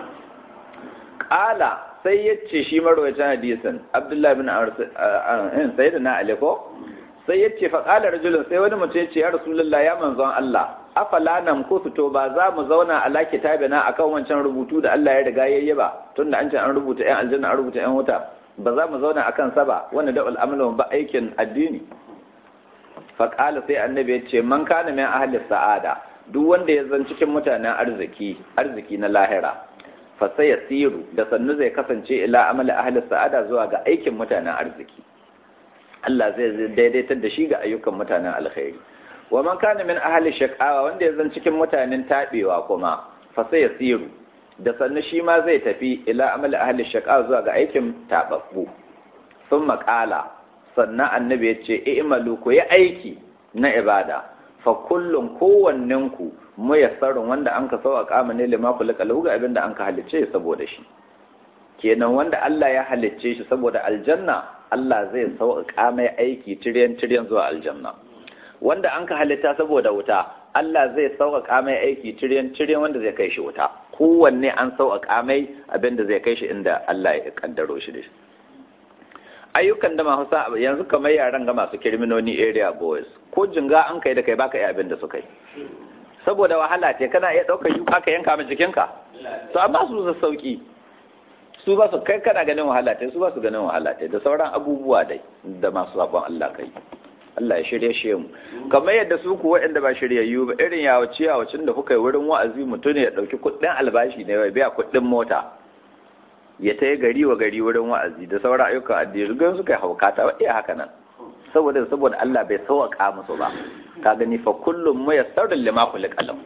qala sai yace shi marwayacin hadisin Abdullahi bin Amr sayyidina Ali ko sai yace fa qala rajulun sai wani mutum yace ya rasulullahi ya manzon Allah afala nam ko fito ba za mu zauna ala kitabina akan wancan rubutu da Allah ya riga yayye ba tunda an ce an rubuta ƴan aljanna an rubuta ƴan wuta ba za mu zauna akan sa ba wanda da al'amalu ba aikin addini fa qala sai annabi ya ce man kana min ahli sa'ada duk wanda ya zan cikin mutanen arziki arziki na lahira fa sai yasiru da sannu zai kasance ila amali ahli sa'ada zuwa ga aikin mutanen arziki Allah zai daidaitar da shi ga ayyukan mutanen alkhairi wa man kana min ahli shaqawa wanda ya zan cikin mutanen tabewa kuma fa sai yasiru da sannu shi ma zai tafi ila amali ahli shaqawa zuwa ga aikin tababbu sun maƙala sannan annabi ya ce i'malu ku yi aiki na ibada fa kullum kowannen ku muyassarun wanda an ka sauƙa ne lima kula kalahu ga abin da an ka halicce saboda shi kenan wanda Allah ya halicce shi saboda aljanna Allah zai sauƙa mai aiki tiryan tiryan zuwa aljanna wanda an ka halitta saboda wuta Allah zai sauƙaƙa mai aiki tiryan tiryan wanda zai kai shi wuta kowanne an sauƙaƙa mai abin da zai kai shi inda Allah ya kaddaro shi da shi ayyukan da masu sa yanzu kamar yaran ga masu criminoni area boys ko jinga an kai da kai baka iya abin da suka yi saboda wahala ce kana iya ɗaukar yuka ka yanka mai jikinka to amma su su sauki su ba su kai kana ganin wahala ce su ba su ganin wahala ce da sauran abubuwa dai da masu sabon Allah kai Allah ya shirye shi mu kamar yadda su ku waɗanda ba shiryayyu ba irin yawace yawacin da kuka yi wurin wa'azi mutum ya ɗauki kuɗin albashi ne ya biya kuɗin mota ya ta gari wa gari wurin wa'azi da sauran ayyukan addini gan suka yi haukata wa iya haka nan saboda saboda Allah bai sauƙa musu ba ka gani fa kullum mu yassarul lima khuliqa lahu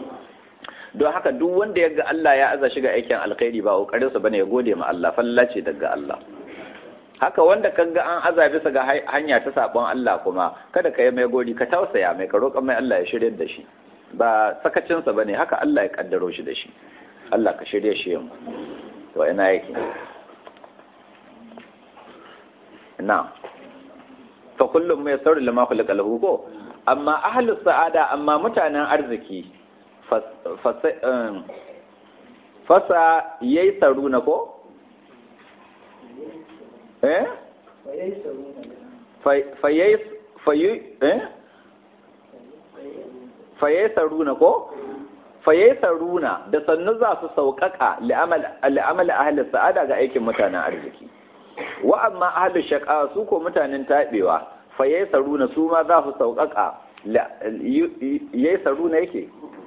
don haka duk wanda ya ga Allah ya aza shiga aikin alkhairi ba kokarin sa bane ya gode ma Allah falla ce daga Allah haka wanda ka ga an aza bisa ga hanya ta sabon Allah kuma kada ka yi mai godi ka tausaya mai ka roƙa mai Allah ya shirye da shi ba sakacinsa bane haka Allah ya kaddaro shi da shi Allah ka shirye shi mu to ina yake na fa kullum mai sauri lama khulqa lahu ko amma ahlus sa'ada amma mutanen arziki fasa yayi saruna ko eh fayyai fayu eh fayyai saruna ko fayaisaruna da sannu za su sauƙaƙa li'amal ahli sa'ada ga aikin mutanen arziki wa amma ahli shaqa su ko mutanen tabewa fayaisaruna su ma za su sauƙaƙa yaisaruna yake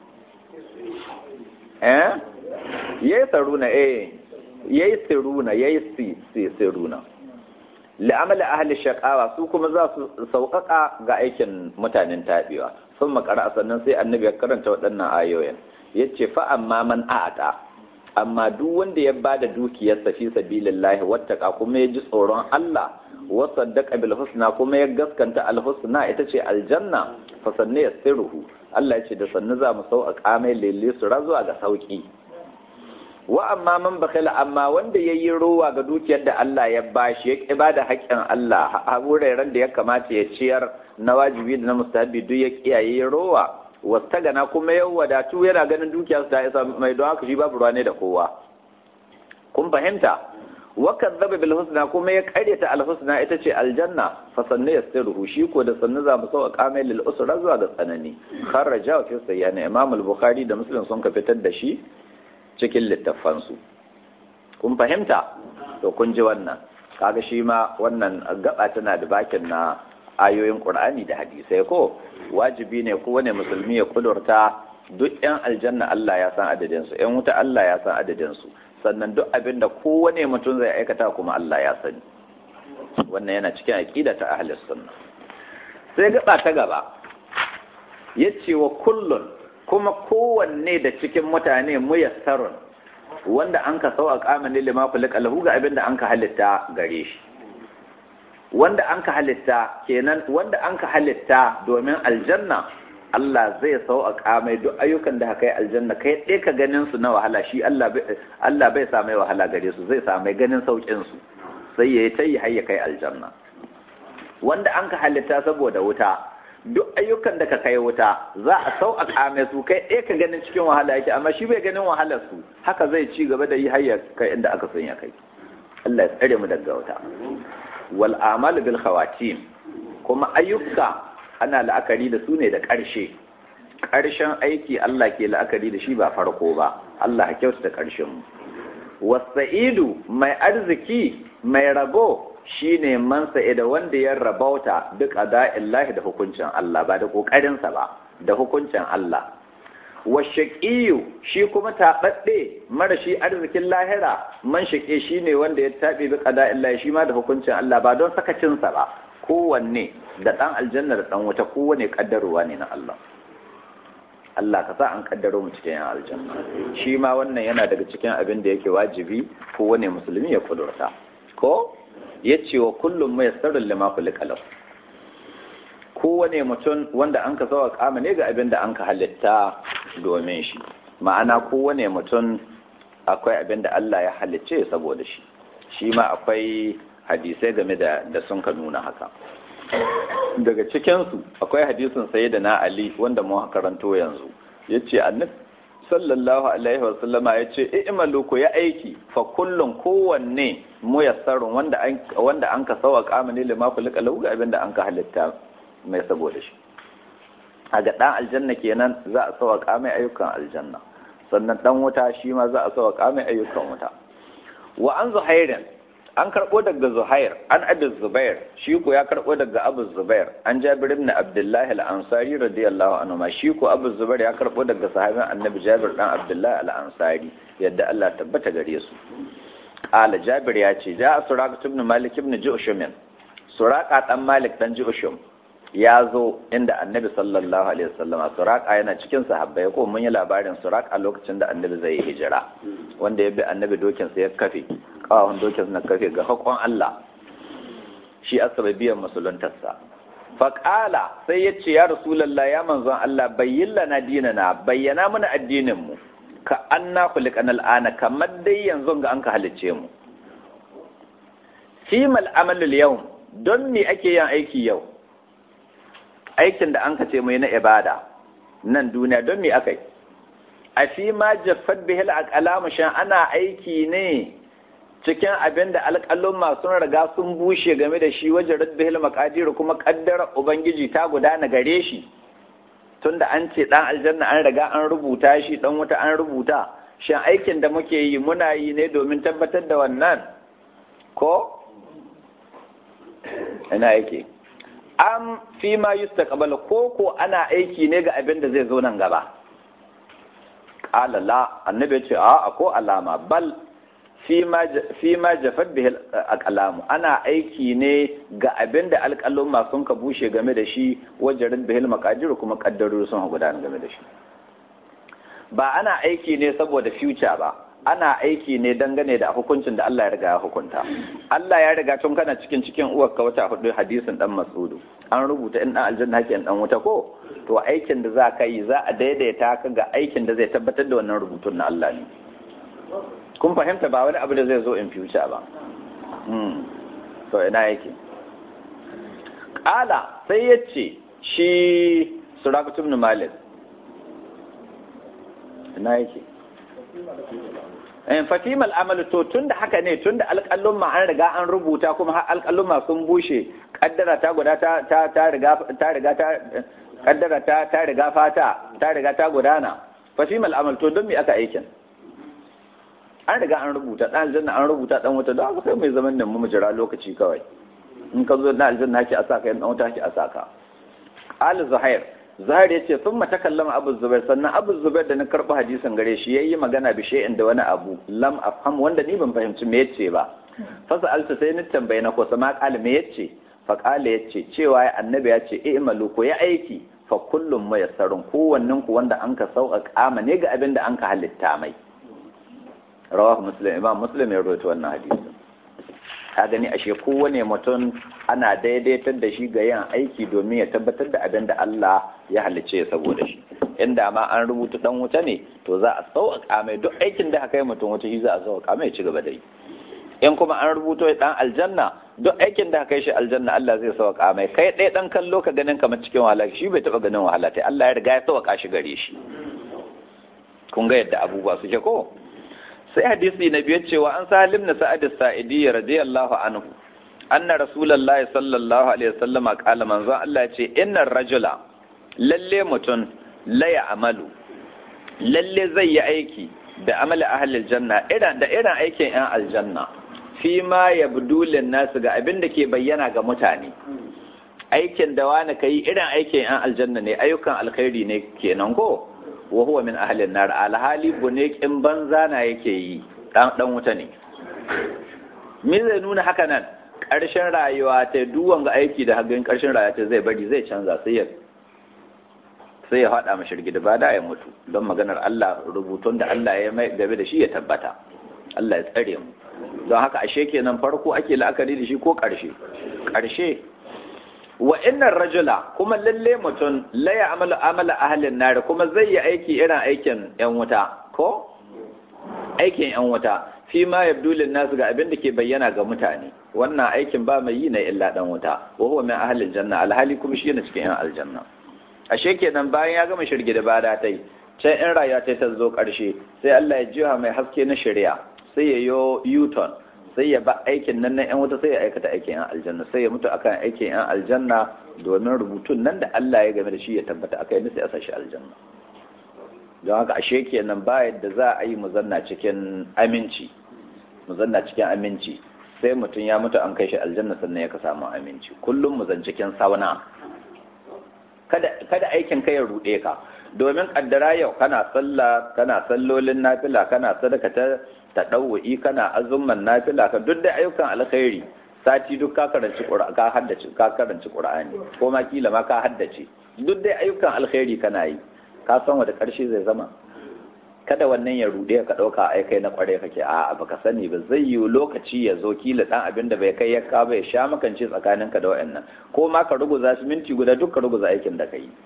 eh yaisaruna eh yaisiruna yaisiruna li'amal ahli shaqawa su kuma za su sauƙaƙa ga aikin mutanen tabewa sun makara sannan sai annabi ya karanta waɗannan ayoyin ya ce fa amma man a'ata amma duk wanda ya ba da dukiyarsa fi sabilillahi wattaka kuma ya ji tsoron Allah wa saddaqa bil husna kuma ya gaskanta al husna ita ce aljanna fa sanne yasiruhu Allah ya ce da sannu za mu sauƙaƙa mai lele su zuwa ga sauki wa amma man bakala amma wanda ya yi rowa ga dukiyar da Allah ya bashi ya ƙi bada haƙƙin Allah a wuraren da ya kamata ya ciyar na wajibi da na mustahabi duk ya kiyaye rowa wasta gana kuma ya wadatu yana ganin dukiyarsa ta isa mai don haka shi babu ruwa ne da kowa kun fahimta wa kadzaba bil husna kuma ya karyata al husna ita ce aljanna fa sanna yasiruhu shi ko da sannu za mu sauka mai lil usra zuwa ga tsanani kharraja fi sayyana imam al bukhari da muslim sun ka fitar da shi cikin littafansu kun fahimta to kun ji wannan kaga shi ma wannan gaba tana da bakin na ayoyin qur'ani da hadisai ko wajibi ne kowane musulmi ya kudurta duk yan aljanna Allah ya san adadin su yan wuta Allah ya san adadin su sannan duk abin da kowane mutum zai aikata kuma Allah ya sani wannan yana cikin aqida ta ahlus sunna sai gaba ta gaba yace wa kullun kuma kowanne da cikin mutane muyassarun wanda an ka sau a kamani lima kulika lahu ga abin da an ka halitta gare shi wanda an ka halitta kenan wanda an ka halitta domin aljanna Allah zai sau a kamai duk ayyukan da haka yi aljanna kai ɗaya ka ganin su na wahala shi Allah bai sa mai wahala gare su zai sa mai ganin saukin su sai ya yi ta yi har ya kai aljanna wanda an ka halitta saboda wuta duk ayyukan da ka kai wuta za a sau a kame su kai ɗaya ka ganin cikin wahala yake amma shi bai ganin wahalar su haka zai ci gaba da yi hayya kai inda aka son ya kai Allah ya tsare mu daga wuta wal amal bil khawatim kuma ayyuka ana la'akari da su ne da ƙarshe ƙarshen aiki Allah ke la'akari da shi ba farko ba Allah ya kyautata ƙarshen mu wasa'idu mai arziki mai rabo shi ne man da wanda ya rabauta duk illahi da hukuncin Allah ba da ƙoƙarinsa ba da hukuncin Allah washaƙiyu shi kuma taɓaɗɗe mara shi arzikin lahira man shaƙe shi ne wanda ya taɓe bi illahi shi ma da hukuncin Allah ba don sakacinsa ba kowanne da ɗan aljanna da ɗan wuta kowane ƙaddarowa ne na Allah Allah ka sa an ƙaddaro mu cikin yan aljanna shi ma wannan yana daga cikin abin da yake wajibi kowane musulmi ya kudurta ko ya ce wa kullum mai sarrin lima kulikalau kowane mutum wanda an ka zawa kama ne ga abin da an ka halitta domin shi ma'ana kowane mutum akwai abin da Allah ya halicce saboda shi shi ma akwai hadisai game da da sun ka nuna haka daga cikinsu akwai hadisin saye da na Ali wanda mu karanto yanzu ya ce annabi sallallahu alaihi wasallama ya ce i'malu ku ya aiki fa kullun kowanne muyassarun wanda an wanda an ka sawa kamani lima kulika lahu ga abinda an ka halitta mai saboda shi a ga dan aljanna kenan za a sawa kamai ayyukan aljanna sannan dan wuta shi ma za a sawa kamai ayyukan wuta wa an zuhairin an karɓo daga zuhair an abu zubair shi ko ya karɓo daga abu zubair an jabir ibn abdullahi al-ansari radiyallahu anhu ma shi ko abu zubair ya karɓo daga sahabin annabi jabir dan abdullahi al-ansari yadda Allah tabbata gare su qala jabir ya ce ja suraka ibn malik ibn ju'shum suraka dan malik dan ju'shum ya zo inda annabi sallallahu alaihi wasallam suraka yana cikin sahabbai ko mun yi labarin suraka lokacin da annabi zai hijira wanda ya bi annabi dokin sa ya kafe kawawan dokin na kafe ga hakon Allah shi asababiyan musuluntarsa faƙala sai ya ce ya rasulallah ya manzon Allah bayyin lana dinana bayyana mana addinin mu ka anna khuliqan al'ana kamar dai yanzu ga an ka halicce mu fimal amalul yawm don me ake yin aiki yau aikin da an ka ce mai na ibada nan duniya don me akai a fi ma jaffat bihil aqlamu shan ana aiki ne cikin abin da alƙalun masu riga sun bushe game da shi wajen radbihil makadiru kuma ƙaddara ubangiji ta gudana gare shi tunda an ce dan aljanna an riga an rubuta shi dan wuta an rubuta shin aikin da muke yi muna yi ne domin tabbatar da wannan ko ina yake am fi ma yustaqbal ko ko ana aiki ne ga abin da zai zo nan gaba qala la annabi ce a ko alama bal fi ma jafar da alƙalamu ana aiki ne ga abin da alƙalun sun ka bushe game da shi wajen bihil makajiru kuma ƙaddarori sun gudana game da shi ba ana aiki ne saboda future ba ana aiki ne dangane da hukuncin da Allah ya riga ya hukunta Allah ya riga tun kana cikin cikin uwar ka wata hudu hadisin dan Mas'udu an rubuta in dan aljanna hake dan wuta ko to aikin da za ka yi za a daidaita ka ga aikin da zai tabbatar da wannan rubutun na Allah ne kun fahimta ba wani abu da zai zo in future ba to ina yake ƙala sai ya ce shi surakutun ibn malik ina yake fatimal amalu to tun da haka ne tun da alƙallon ma an riga an rubuta kuma har alƙallon ma sun bushe kaddara ta guda ta riga ta riga ta kaddara ta ta riga fata ta riga ta gudana fatimal amal to don me aka aikin an riga an rubuta dan aljanna an rubuta dan wuta don haka sai mai zaman nan mu jira lokaci kawai in ka zo na aljanna haki asaka yan dan wuta haki asaka al zuhair zuhair yace sun mata kallama abu zubair sannan abu zubair da na karba hadisin gare shi yayi magana bi shay'in da wani abu lam afham wanda ni ban fahimci me yace ba fa sa'alta sai ni tambaye na ko sama qala me yace fa qala yace cewa annabi ya ce i'malu ko ya aiki fa kullum mayassarun kowannen ku wanda an ka sauƙaƙa ne ga abin da an ka halitta mai rawahu muslim imam muslim ya rawaito wannan hadisi ka gani ashe kowane mutum ana daidaitar da shi ga yin aiki domin ya tabbatar da abin da Allah ya halicce ya saboda shi inda ma an rubuta dan wuta ne to za a sauƙaƙa mai duk aikin da aka yi mutum wuta shi za a sauƙaƙa mai ci gaba da yi in kuma an rubuto dan aljanna duk aikin da aka yi shi aljanna Allah zai sauƙaƙa mai kai ɗaya ɗan kallo ka ganin kamar cikin wahala shi bai taɓa ganin wahala ta Allah ya riga ya sauƙaƙa shi gare shi kun ga yadda abubuwa suke ko sai hadisi na biyar cewa an salim na sa'ad sa'idi radiyallahu anhu anna rasulullahi sallallahu alaihi wasallama qala manzon Allah ce innar rajula lalle mutum la amalu lalle zai yi aiki da amali ahli aljanna irin da irin aikin yan aljanna fi ma yabdu lin nasu ga abin da ke bayyana ga mutane aikin da wani kai irin aikin yan aljanna ne ayyukan alkhairi ne kenan ko wa huwa min ahlin nar alhali bunekin banza na yake yi dan dan wuta ne me zai nuna haka nan ƙarshen rayuwa ta duwan ga aiki da hagan ƙarshen rayuwa ta zai bari zai canza sai ya sai ya faɗa mashi rigida ba da ya mutu don maganar Allah rubutun da Allah ya mai gabe da shi ya tabbata Allah ya tsare mu don haka ashe kenan farko ake la'akari da shi ko ƙarshe ƙarshe wa innar rajula kuma lalle mutum la ya'malu amala ahlin nar kuma zai yi aiki irin aikin yan wuta ko aikin yan wuta fi ma yabdu lin nas ga abin da ke bayyana ga mutane wannan aikin ba mai yi na illa dan wuta wa huwa min ahlil janna alhali kuma shi yana cikin yan aljanna ashe kenan bayan ya gama shirge da bada tai can in rayuwa ta ta zo karshe sai Allah ya jiha mai haske na shari'a sai ya yo u-turn sai ya ba aikin nan na 'yan wuta sai ya aikata aikin 'yan aljanna sai ya mutu akan aikin 'yan aljanna domin rubutun nan da Allah ya game da shi ya tabbata akai ne sai a sashi aljanna don haka ashe kenan ba yadda za a yi mu zanna cikin aminci mu zanna cikin aminci sai mutum ya mutu an kai shi aljanna sannan ya ka samu aminci kullum mu zan cikin sauna kada kada aikin ka ya rude ka domin kaddara yau kana sallah kana sallolin nafila kana sadaka ta taɗawu'i kana azumman nafila ka duk da ayyukan alkhairi sati duk ka karanci ka haddace ka karanci qur'ani ko ma kila ma ka haddace duk da ayyukan alkhairi kana yi ka san wanda karshe zai zama kada wannan ya rude ka dauka ai kai na kware kake a baka sani ba zai yi lokaci ya zo kila dan abin da bai kai ya ka bai sha makance tsakaninka da wayannan ko ma ka ruguza su minti guda duk ka ruguza aikin da kai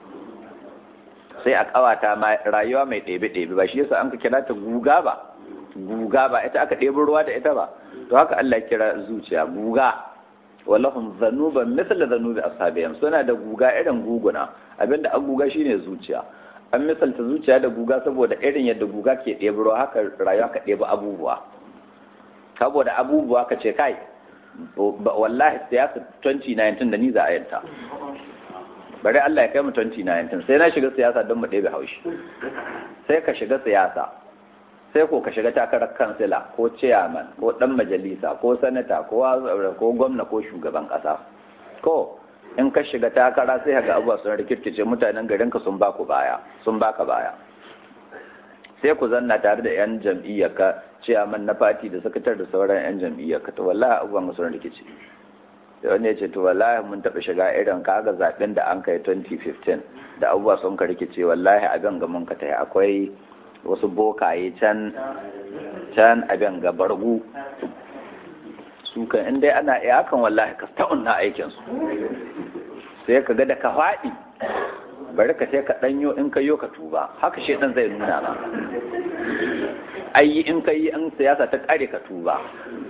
sai a kawata ma rayuwa mai ɗebe ɗebe ba shi yasa an ka kira ta guga ba guga ba ita aka ɗebi ruwa da ita ba to haka Allah kira zuciya guga wallahum zanuban misla zanubi ashabihim suna da guga irin guguna abinda an guga shine zuciya an misalta zuciya da guga saboda irin yadda guga ke ɗebi ruwa haka rayuwa ka ɗebi abubuwa saboda abubuwa ka ce kai wallahi siyasa 2019 da ni za a yanta bari Allah ya kai mu 2019 sai na shiga siyasa don mu ɗebe haushi sai ka shiga siyasa sai ko ka shiga takarar kansila ko chairman ko dan majalisa ko sanata ko ko gwamna ko shugaban kasa ko in ka shiga takara sai ga abuwa sun rikirkice mutanen garin ka sun baku baya sun baka baya sai ku zanna tare da yan jam'iyyar ka chairman na party da sakatar da sauran yan jam'iyyar ka to wallahi abubuwan sun rikice da wani ya ce to wallahi mun taɓa shiga irin kaga zaɓen da an kai 2015 da abubuwa sun ka rikice wallahi abin ga mun ka tayi akwai wasu bokaye can can abin ga bargu su kan in dai ana iya hakan wallahi ka ta'un na aikin su sai ka ga da ka faɗi bari ka sai ka ɗanyo in ka yo ka tuba haka shi ɗan zai nuna ma ayi in ka yi in siyasa ta ƙare ka tuba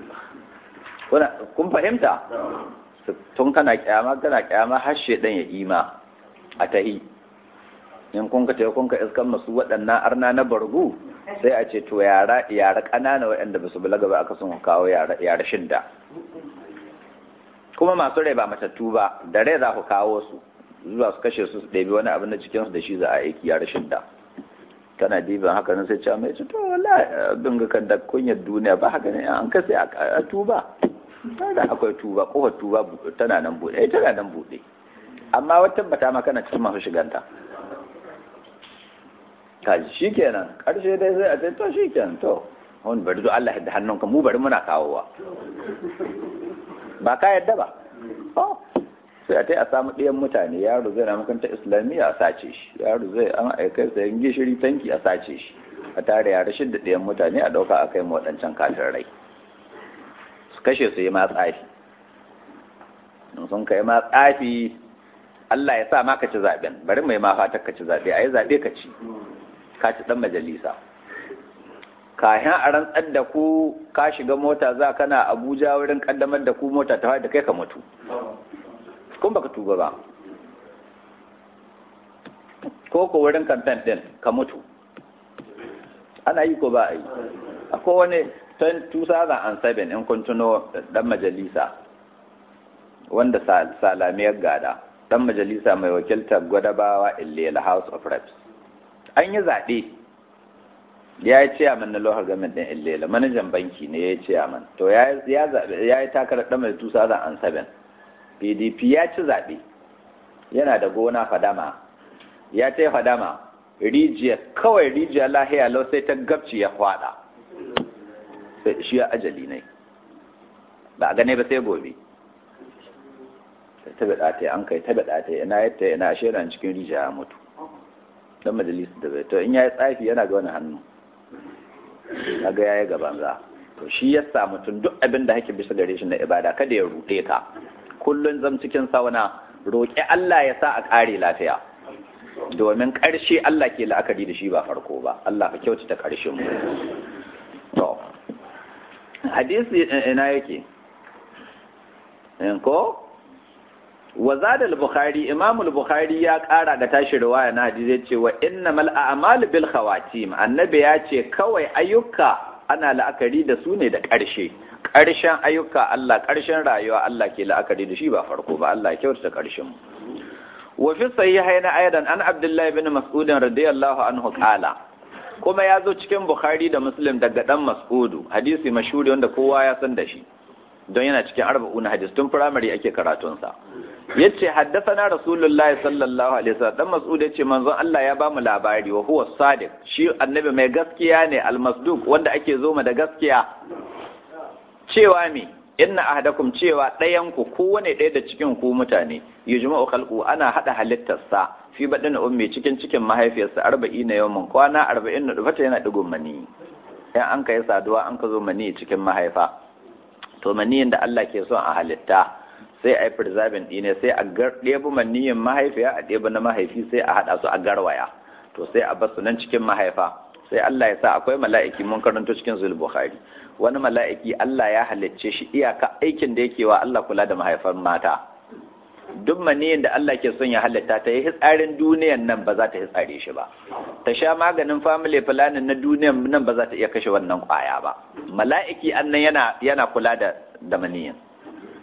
kun fahimta tun kana kyama kana kyama har shedan ya ima a tahi in kun ka tayi kun ka iskan masu waɗannan arna na bargu sai a ce to yara yara ƙanana waɗanda ba su balaga ba aka sun kawo yara yara shidda kuma masu rai ba matattu ba da rai za ku kawo su zuwa su kashe su su ɗebi wani abin da cikin su da shi za a aiki yara shidda kana diban haka nan sai ce mai ce to wallahi bin ga kan da kunyar duniya ba haka ne an kasa a tuba da akwai tuba kofar tuba tana nan buɗe eh tana nan buɗe amma wata tabbata ma kana cikin masu shiganta kaji shikenan karshe dai sai a ce to shikenan to wani bari zo Allah da hannunka mu bari muna kawowa ba ka yadda ba sai a tai a samu ɗayan mutane yaro zai na makaranta islamiyya a sace shi yaro zai an aikai sayan gishiri tanki a sace shi a tare yara shidda ɗayan mutane a ɗauka a kai ma waɗancan kafin rai su kashe su yi ma tsafi sun kai ma tsafi Allah ya sa ma ka ci zaɓen bari mai ma fatar ka ci zaɓe a yi zaɓe ka ci ka ci ɗan majalisa kayan a rantsar da ku ka shiga mota za kana abuja wurin ƙaddamar da ku mota ta da kai ka mutu kun baka tuba ba ko ko wurin kamfen ɗin ka mutu ana yi ko ba a yi akwai wani 2007 in kun tuno dan majalisa wanda salamiyar gada dan majalisa mai wakiltar gwadabawa illela house of reps an yi zaɓe ya yi ciyaman na lohar gamin ɗin illela manajan banki ne ya yi ciyaman to ya yi takarar ɗan mai 2007 pdp ya ci zaɓe yana da gona fadama ya ta yi fadama rijiya kawai rijiya lahiya lau sai ta gabci ya kwada sai shi ya ajali ne ba a gane ba sai gobe ta bada ta an kai ta bada ta ina yadda ina shirin cikin rijiya ya mutu dan majalisa da bai to in yayi tsafi yana ga wani hannu kaga yayi gaban za to shi ya sa mutum duk abin da hake bisa gare shi na ibada kada ya rude ka kullun zam cikin sauna roƙi Allah ya sa a ƙare lafiya domin ƙarshe Allah ke la'akari da shi ba farko ba Allah ka kyautata ƙarshen mu to hadisi ina yake ko wa zada al-bukhari imam al-bukhari ya ƙara ga tashi riwaya na hadisi yace wa innamal a'malu bil khawatim annabi ya ce kawai ayyuka ana la'akari da su ne da ƙarshe ƙarshen ayyuka Allah ƙarshen rayuwa Allah ke la'akari da shi ba farko ba Allah ya kyautata ƙarshen mu wa fi sahihain aidan an abdullahi bin mas'ud radiyallahu anhu qala kuma ya zo cikin bukhari da muslim daga dan mas'udu hadisi mashhuri wanda kowa ya san da shi don yana cikin arba'un hadis tun firamare ake karatun sa yace haddathana rasulullahi sallallahu alaihi wasallam dan mas'ud yace manzon Allah ya bamu labari wa huwa sadiq shi annabi mai gaskiya ne almasduq wanda ake zo da gaskiya cewa me inna ahadakum cewa ɗayan ku kowane ɗaya da cikin ku mutane yujma'u khalqu ana hada halittarsa fi badin ummi cikin cikin mahaifiyarsa 40 yawman kwana 40 da fata yana digon mani in an kai saduwa an ka zo mani cikin mahaifa to maniyin da Allah ke son a halitta sai a yi preserving ɗine sai a ɗebi maniyin mahaifiya a ɗebi na mahaifi sai a haɗa su a garwaya to sai a basu nan cikin mahaifa sai Allah ya sa akwai mala'iki mun karanto cikin zul bukhari wani mala'iki Allah ya halicce shi iyaka aikin da yake wa Allah kula da mahaifan mata duk maniyin da Allah ke son ya halitta ta yi hitsarin duniyan nan ba za ta hitsare shi ba ta sha maganin family planning na duniyan nan ba za ta iya kashe wannan kwaya ba mala'iki annan yana yana kula da da maniyin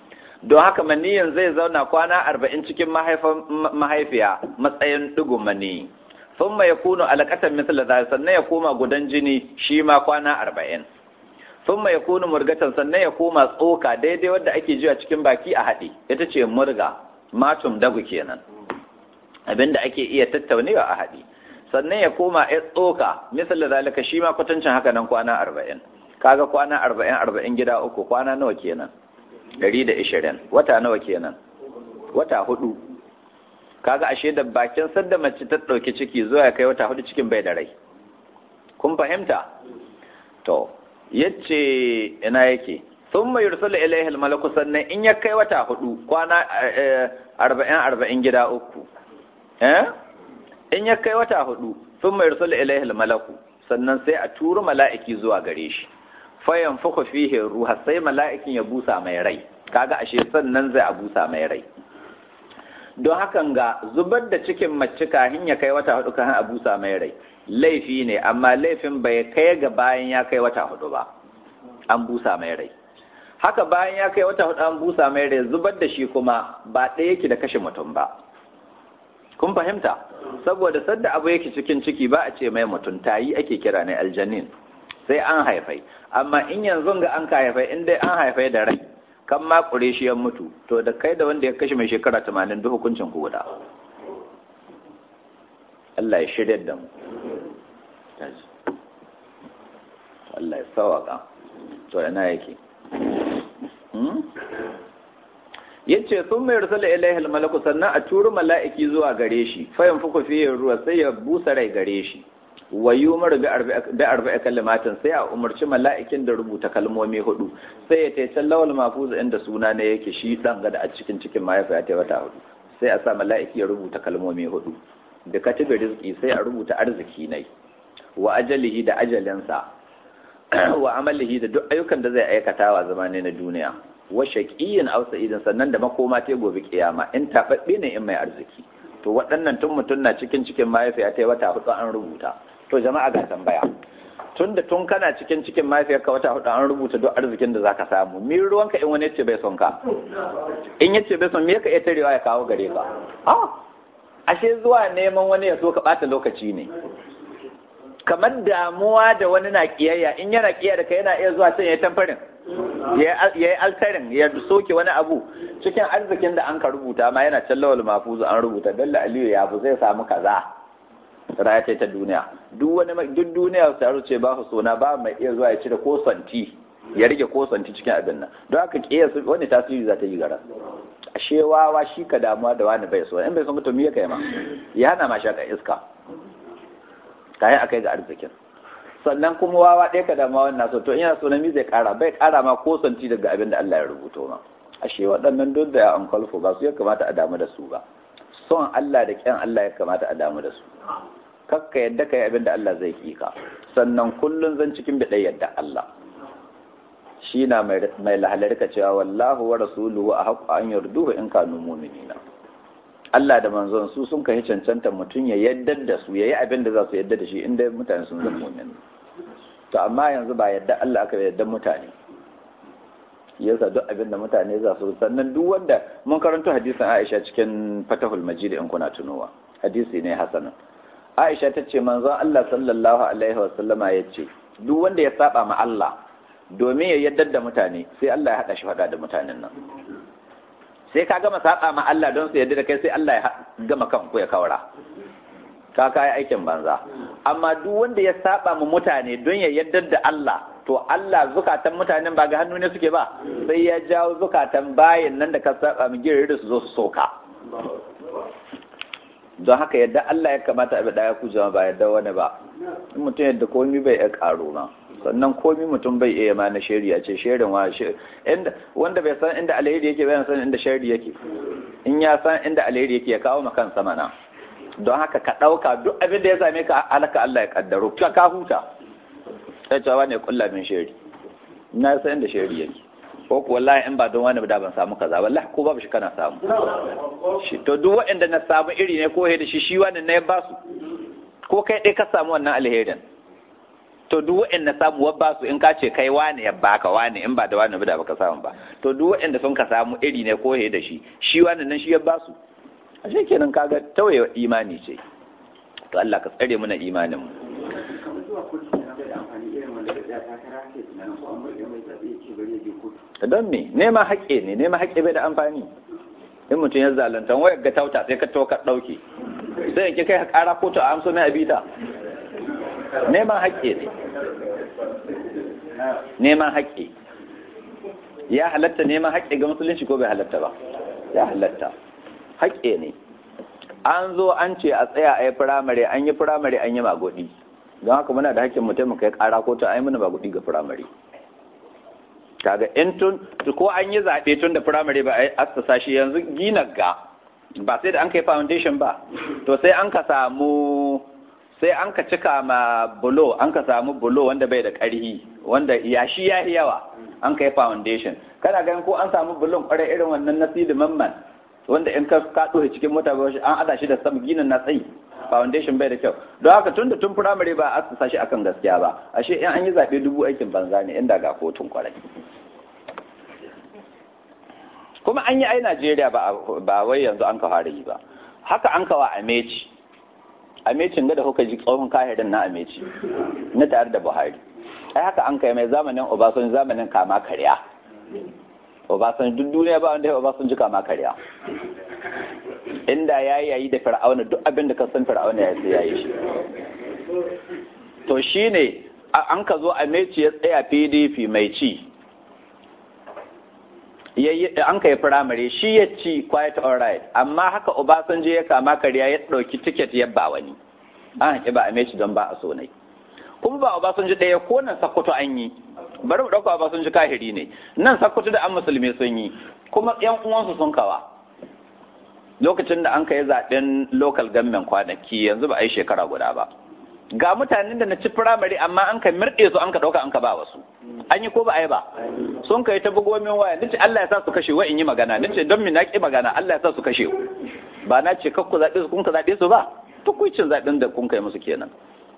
don haka maniyin zai zauna kwana arba'in cikin mahaifiya matsayin ɗigo mani sun mai kuno alaƙatar misali da sannan ya koma gudan jini shi ma kwana arba'in sun mai kuno murgatan sannan ya koma tsoka daidai wadda ake jiwa cikin baki a haɗe ita ce murga matum dagu kenan abinda ake iya tattaunewa a haɗe sannan ya koma ya tsoka misali zalika shi ma kwatancin haka nan kwana arba'in kaga kwana arba'in arba'in gida uku kwana nawa kenan ɗari da ishirin wata nawa kenan wata hudu kaga ashe da bakin sadda mace ta ɗauki ciki zuwa ya kai wata hudu cikin bai da rai kun fahimta to yace ina yake sun mai yursulu ilaihi malaku sannan in ya kai wata hudu kwana arba'in arba'in gida uku eh in ya kai wata hudu sun mai yursulu ilaihi malaku sannan sai a turu mala'iki zuwa gare shi fayan fuku fihe ruha sai mala'ikin ya busa mai rai kaga ashe sannan zai a busa mai rai don hakan ga zubar da cikin mace kahin ya kai wata hudu kahin a busa mai rai laifi ne amma laifin bai kai ga bayan ya kai wata hudu ba an busa mai rai haka bayan ya kai wata hudu an busa mai rai zubar da shi kuma ba ɗaya yake da kashe mutum ba kun fahimta saboda sadda abu yake cikin ciki ba a ce mai mutum tayi ake kira ne aljanin sai an haifai amma in yanzu ga an ka haifai in dai an haifai da rai kan ma kure shi ya mutu to da kai da wanda ya kashe mai shekara tamanin duk hukuncin ku guda Allah ya shirya da mu Allah ya sawaka to ina yake yace sun mai rusula ilaihi almalaku sannan a turu mala'iki zuwa gare shi fayan fuku fiye ruwa sai ya busa rai gare shi wa yumar bi arba'a kalimatin sai a umarci mala'ikin da rubuta kalmomi hudu sai ya tace lawal mafuz inda suna ne yake shi dan gada a cikin cikin mahaifa ta wata hudu sai a sa mala'iki ya rubuta kalmomi hudu da katibi rizki sai a rubuta arziki nai wa ajalihi da ajalinsa wa amalihi da duk ayyukan da zai aikata wa zamane na duniya wa shaqiyin aw sa'idin sannan da makoma ta gobe kiyama in tababbe ne in mai arziki to waɗannan tun mutum na cikin cikin mahaifiya ta wata hudu an rubuta to jama'a ga tambaya tun da tun kana cikin cikin mahaifiyarka wata hudu an rubuta duk arzikin da zaka samu mi ruwanka in wani yace bai son ka in yace bai son me ka iya tarewa ya kawo gare ka ah ashe zuwa neman wani ya so ka bata lokaci ne kamar damuwa da wani na kiyayya in yana kiyaya da kai yana iya zuwa can ya tamfarin ya yi altarin ya soke wani abu cikin arzikin da an ka rubuta ma yana can lawal mafuzu an rubuta dalla aliyu ya bu zai samu kaza raya ce ta duniya duk wani duk duniya ta ce ba su sona ba mai iya zuwa ya cire ko santi ya rage ko santi cikin abin nan don haka kiyasa wani tasiri za ta yi gara ashe wawa shi ka damuwa da wani bai so in bai so mutum ya kai ma ya hana ma shaka iska kayan akai ga arzikin sannan kuma wawa ɗaya ka damuwa wannan so to in yana so na mi zai ƙara bai ƙara ma ko santi daga abin da Allah ya rubuto ma ashe waɗannan duk da ya amkalfu ba su ya kamata a damu da su ba son Allah da kyan Allah ya kamata a damu da su kakka yadda ka yi abin da Allah zai ki ka sannan kullum zan cikin biɗai yadda Allah shi na mai lahalarka cewa wallahu wa rasuluhu a haƙƙo an yarduhu in kanu mu'minina Allah da manzon su sun kai cancanta mutum ya yadda da su yayi abin da za su yadda da shi inda mutane sun zama mu'min to amma yanzu ba yadda Allah aka yadda mutane yasa duk abin da mutane za su sannan duk wanda mun karanto hadisin Aisha cikin Fatahul Majid in kuna tunowa hadisi ne hasanan Aisha ta ce manzon Allah sallallahu alaihi wa sallama ya ce duk wanda ya saba ma Allah domin ya yaddar da mutane sai Allah ya hada shi hada da mutanen nan sai ka gama saba ma Allah don su yadda da kai sai Allah ya gama kan ku ya kawara ka kai aikin banza amma duk wanda ya saba ma mutane don ya yaddar da Allah to Allah zukatan mutanen ba ga hannu ne suke ba sai ya jawo zukatan bayin nan da ka saba mu girin da su zo su soka don haka yadda Allah ya kamata a bi daya ku jama ba yadda wani ba in mutum yadda komi bai iya karo ma sannan komi mutum bai iya ma na shari'a ce shirin wa inda wanda bai san inda alheri yake bai san inda shari yake in ya san inda alheri yake ya kawo makan sama na don haka ka ɗauka duk abin da ya same ka alaka Allah ya kaddaro ka ka huta sai cewa ne kulla min shari na san inda shari yake ko ko wallahi in ba don wani da ban samu kaza wallahi ko babu shi kana samu shi to duk waɗanda na samu iri ne ko he da shi shi wani ne ba su ko kai dai ka samu wannan alherin to duk waɗanda samu wabba su in ka ce kai wane ya baka wane in ba da wane ba da baka samu ba to duk waɗanda sun ka samu iri ne ko da shi shi wane nan shi ya ba su ashe kenan kaga tawaye imani ce to Allah ka tsare mana imanin mu don me nema haƙƙe ne nema haƙƙe bai da amfani in mutum ya zalunta wayar ga tauta sai ka to ka ɗauke sai yanke kai ƙara kotu a amso mai abita neman haƙƙe ne neman haƙƙe ya halatta neman haƙƙe ga musulunci ko bai halatta ba ya halatta haƙƙe ne an zo an ce a tsaya a yi firamare an yi firamare an yi magudi don haka muna da haƙƙin mutum mu kai ƙara kotu a yi mana magudi ga firamare kaga in tun ko an yi zaɓe tun da firamare ba a yi assasa shi yanzu gina ga ba sai da an kai foundation ba to sai an ka samu sai an ka cika ma bulo an ka samu bulo wanda bai da ƙarhi wanda yashi ya yi yawa an kai foundation kana ganin ko an samu bulon kwarai irin wannan na sidi mamman wanda in ka ka cikin mota ba an ada shi da sam ginin na tsayi foundation bai da kyau don haka tun da tun firamare ba a assasa shi akan gaskiya ba ashe in an yi zaɓe dubu aikin banza ne inda ga kotun kwarai kuma an yi ai Najeriya ba wai yanzu an ka fara yi ba haka an kawa Ameci Amecin da kuka ji tsohon kahirin na Ameci na tare da Buhari ai haka an kai mai zamanin Obasanjo zamanin kama karya Obasanjo duk duniya ba wanda ya Obasanjo kama karya inda ya yayi da Fir'auna duk abin da ka san Fir'auna ya sai yayi shi to shine an ka zo Ameci ya tsaya PDP mai ci an kai firamare shi ya ci quiet alright amma haka Obasanjo ya kama karya ya ɗauki tiket ya ba wani an haƙi ba a meci don ba a so nai kuma ba Obasanjo ɗaya ko nan sakkwato an yi bari mu ɗauka Obasanjo kahiri ne nan sakkwato da an musulmi sun yi kuma ƴan uwansu sun kawa lokacin da an kai zaɓen local government kwanaki yanzu ba a yi shekara guda ba ga mutanen da na ci firamare amma an ka mirɗe su an ka ɗauka an ka ba wasu an yi ko ba a yi ba sun kai ta bugo min waya nace Allah ya sa su kashe wa in yi magana nace don mi na ki magana Allah ya sa su kashe ba na ce kakku zaɓe su kun ka zaɓe su ba tukuicin zaɓen da kun kai musu kenan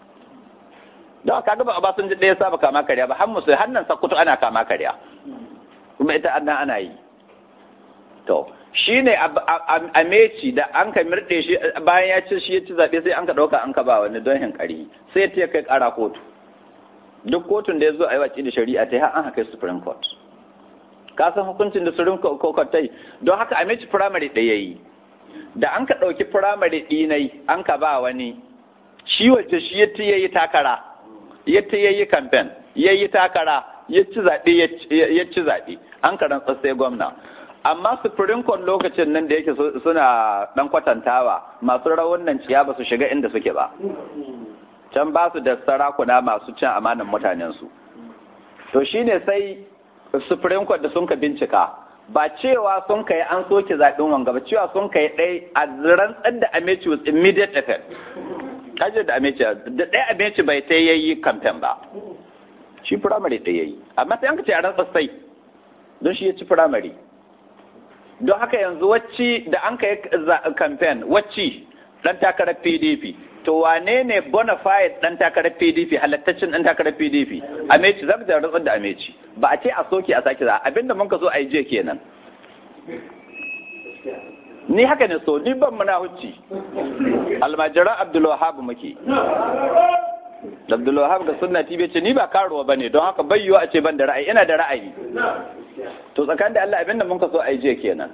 don ka ga ba ba sun ji ɗaya saba kama karya ba har musu hannan sakkuto ana kama karya kuma ita annan ana yi to shi ne a meci da an ka mirɗe shi bayan ya ci shi ya ci zaɓe sai an ka ɗauka an ka ba wani don hinkari sai ya kai ƙara kotu duk kotun da ya zo a yi waci da shari'a ta har an haka supreme court ka san hukuncin da supreme court ta yi don haka a meci firamare ɗaya yi da an ka ɗauki firamare ɗinai an ka ba wani shi wacce shi ya ya yi takara ya ya yi kamfen ya yi takara ya ci zaɓe ya ci zaɓe an ka rantsa sai gwamna amma supreme court lokacin nan da yake suna ɗan kwatantawa masu rawun nan ciya ba su shiga inda suke ba can ba su da sarakuna masu cin amanan mutanensu to shine sai supreme court da sun ka bincika ba cewa sun kai an soke zaɓen wanga ba cewa sun kai ɗai a rantsar da ameci with immediate effect kaje da ameci da ɗaya ameci bai ta yayi kamfen ba shi firamare ɗaya yayi amma sai an ka ce a rantsar sai don shi ya ci firamare don haka yanzu wacce da an kai kamfen wacce ɗan takarar pdp to wane ne bona fide dan takarar PDP halattacin dan takarar PDP Ameci zaka da rantsar da Ameci ba a ce a soke a sake za abinda mun ka so a yi je kenan ni haka ne so ni ban muna hucci almajiran Abdulwahab muke Abdulwahab ga sunna TV ce ni ba karuwa bane don haka bai yiwa a ce ban da ra'ayi ina da ra'ayi to tsakanin da Allah abinda mun ka so a yi je kenan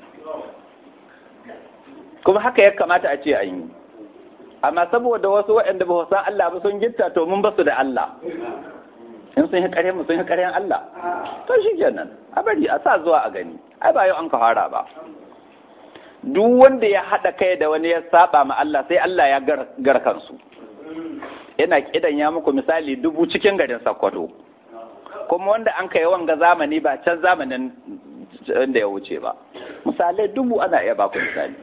kuma haka ya kamata a ce a yi amma saboda wasu waɗanda ba san Allah ba sun gitta to mun basu da Allah in sun yi ƙaryan mu sun yi ƙaryan Allah to shi kenan a bari a sa zuwa a gani ai ba yau an ka fara ba duk wanda ya haɗa kai da wani ya saba ma Allah sai Allah ya gar kansu ina kidan ya muku misali dubu cikin garin Sokoto kuma wanda an kai wanga zamani ba can zamanin da ya wuce ba misalai dubu ana iya baku misali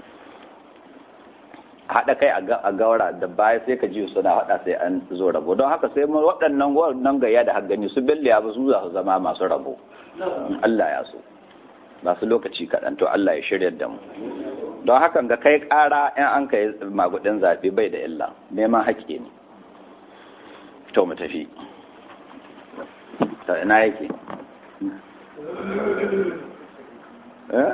haɗa kai a gaura da baya sai ka ji suna haɗa sai an zo rabo don haka sai waɗannan wannan gayya da haggani su belliya ba su za su zama masu rabo Allah ya so masu lokaci kaɗan to Allah ya shirya da mu don hakan ga kai ƙara in an kai magudin zaɓe bai da illa neman haƙƙi ne to mu tafi ta ina yake eh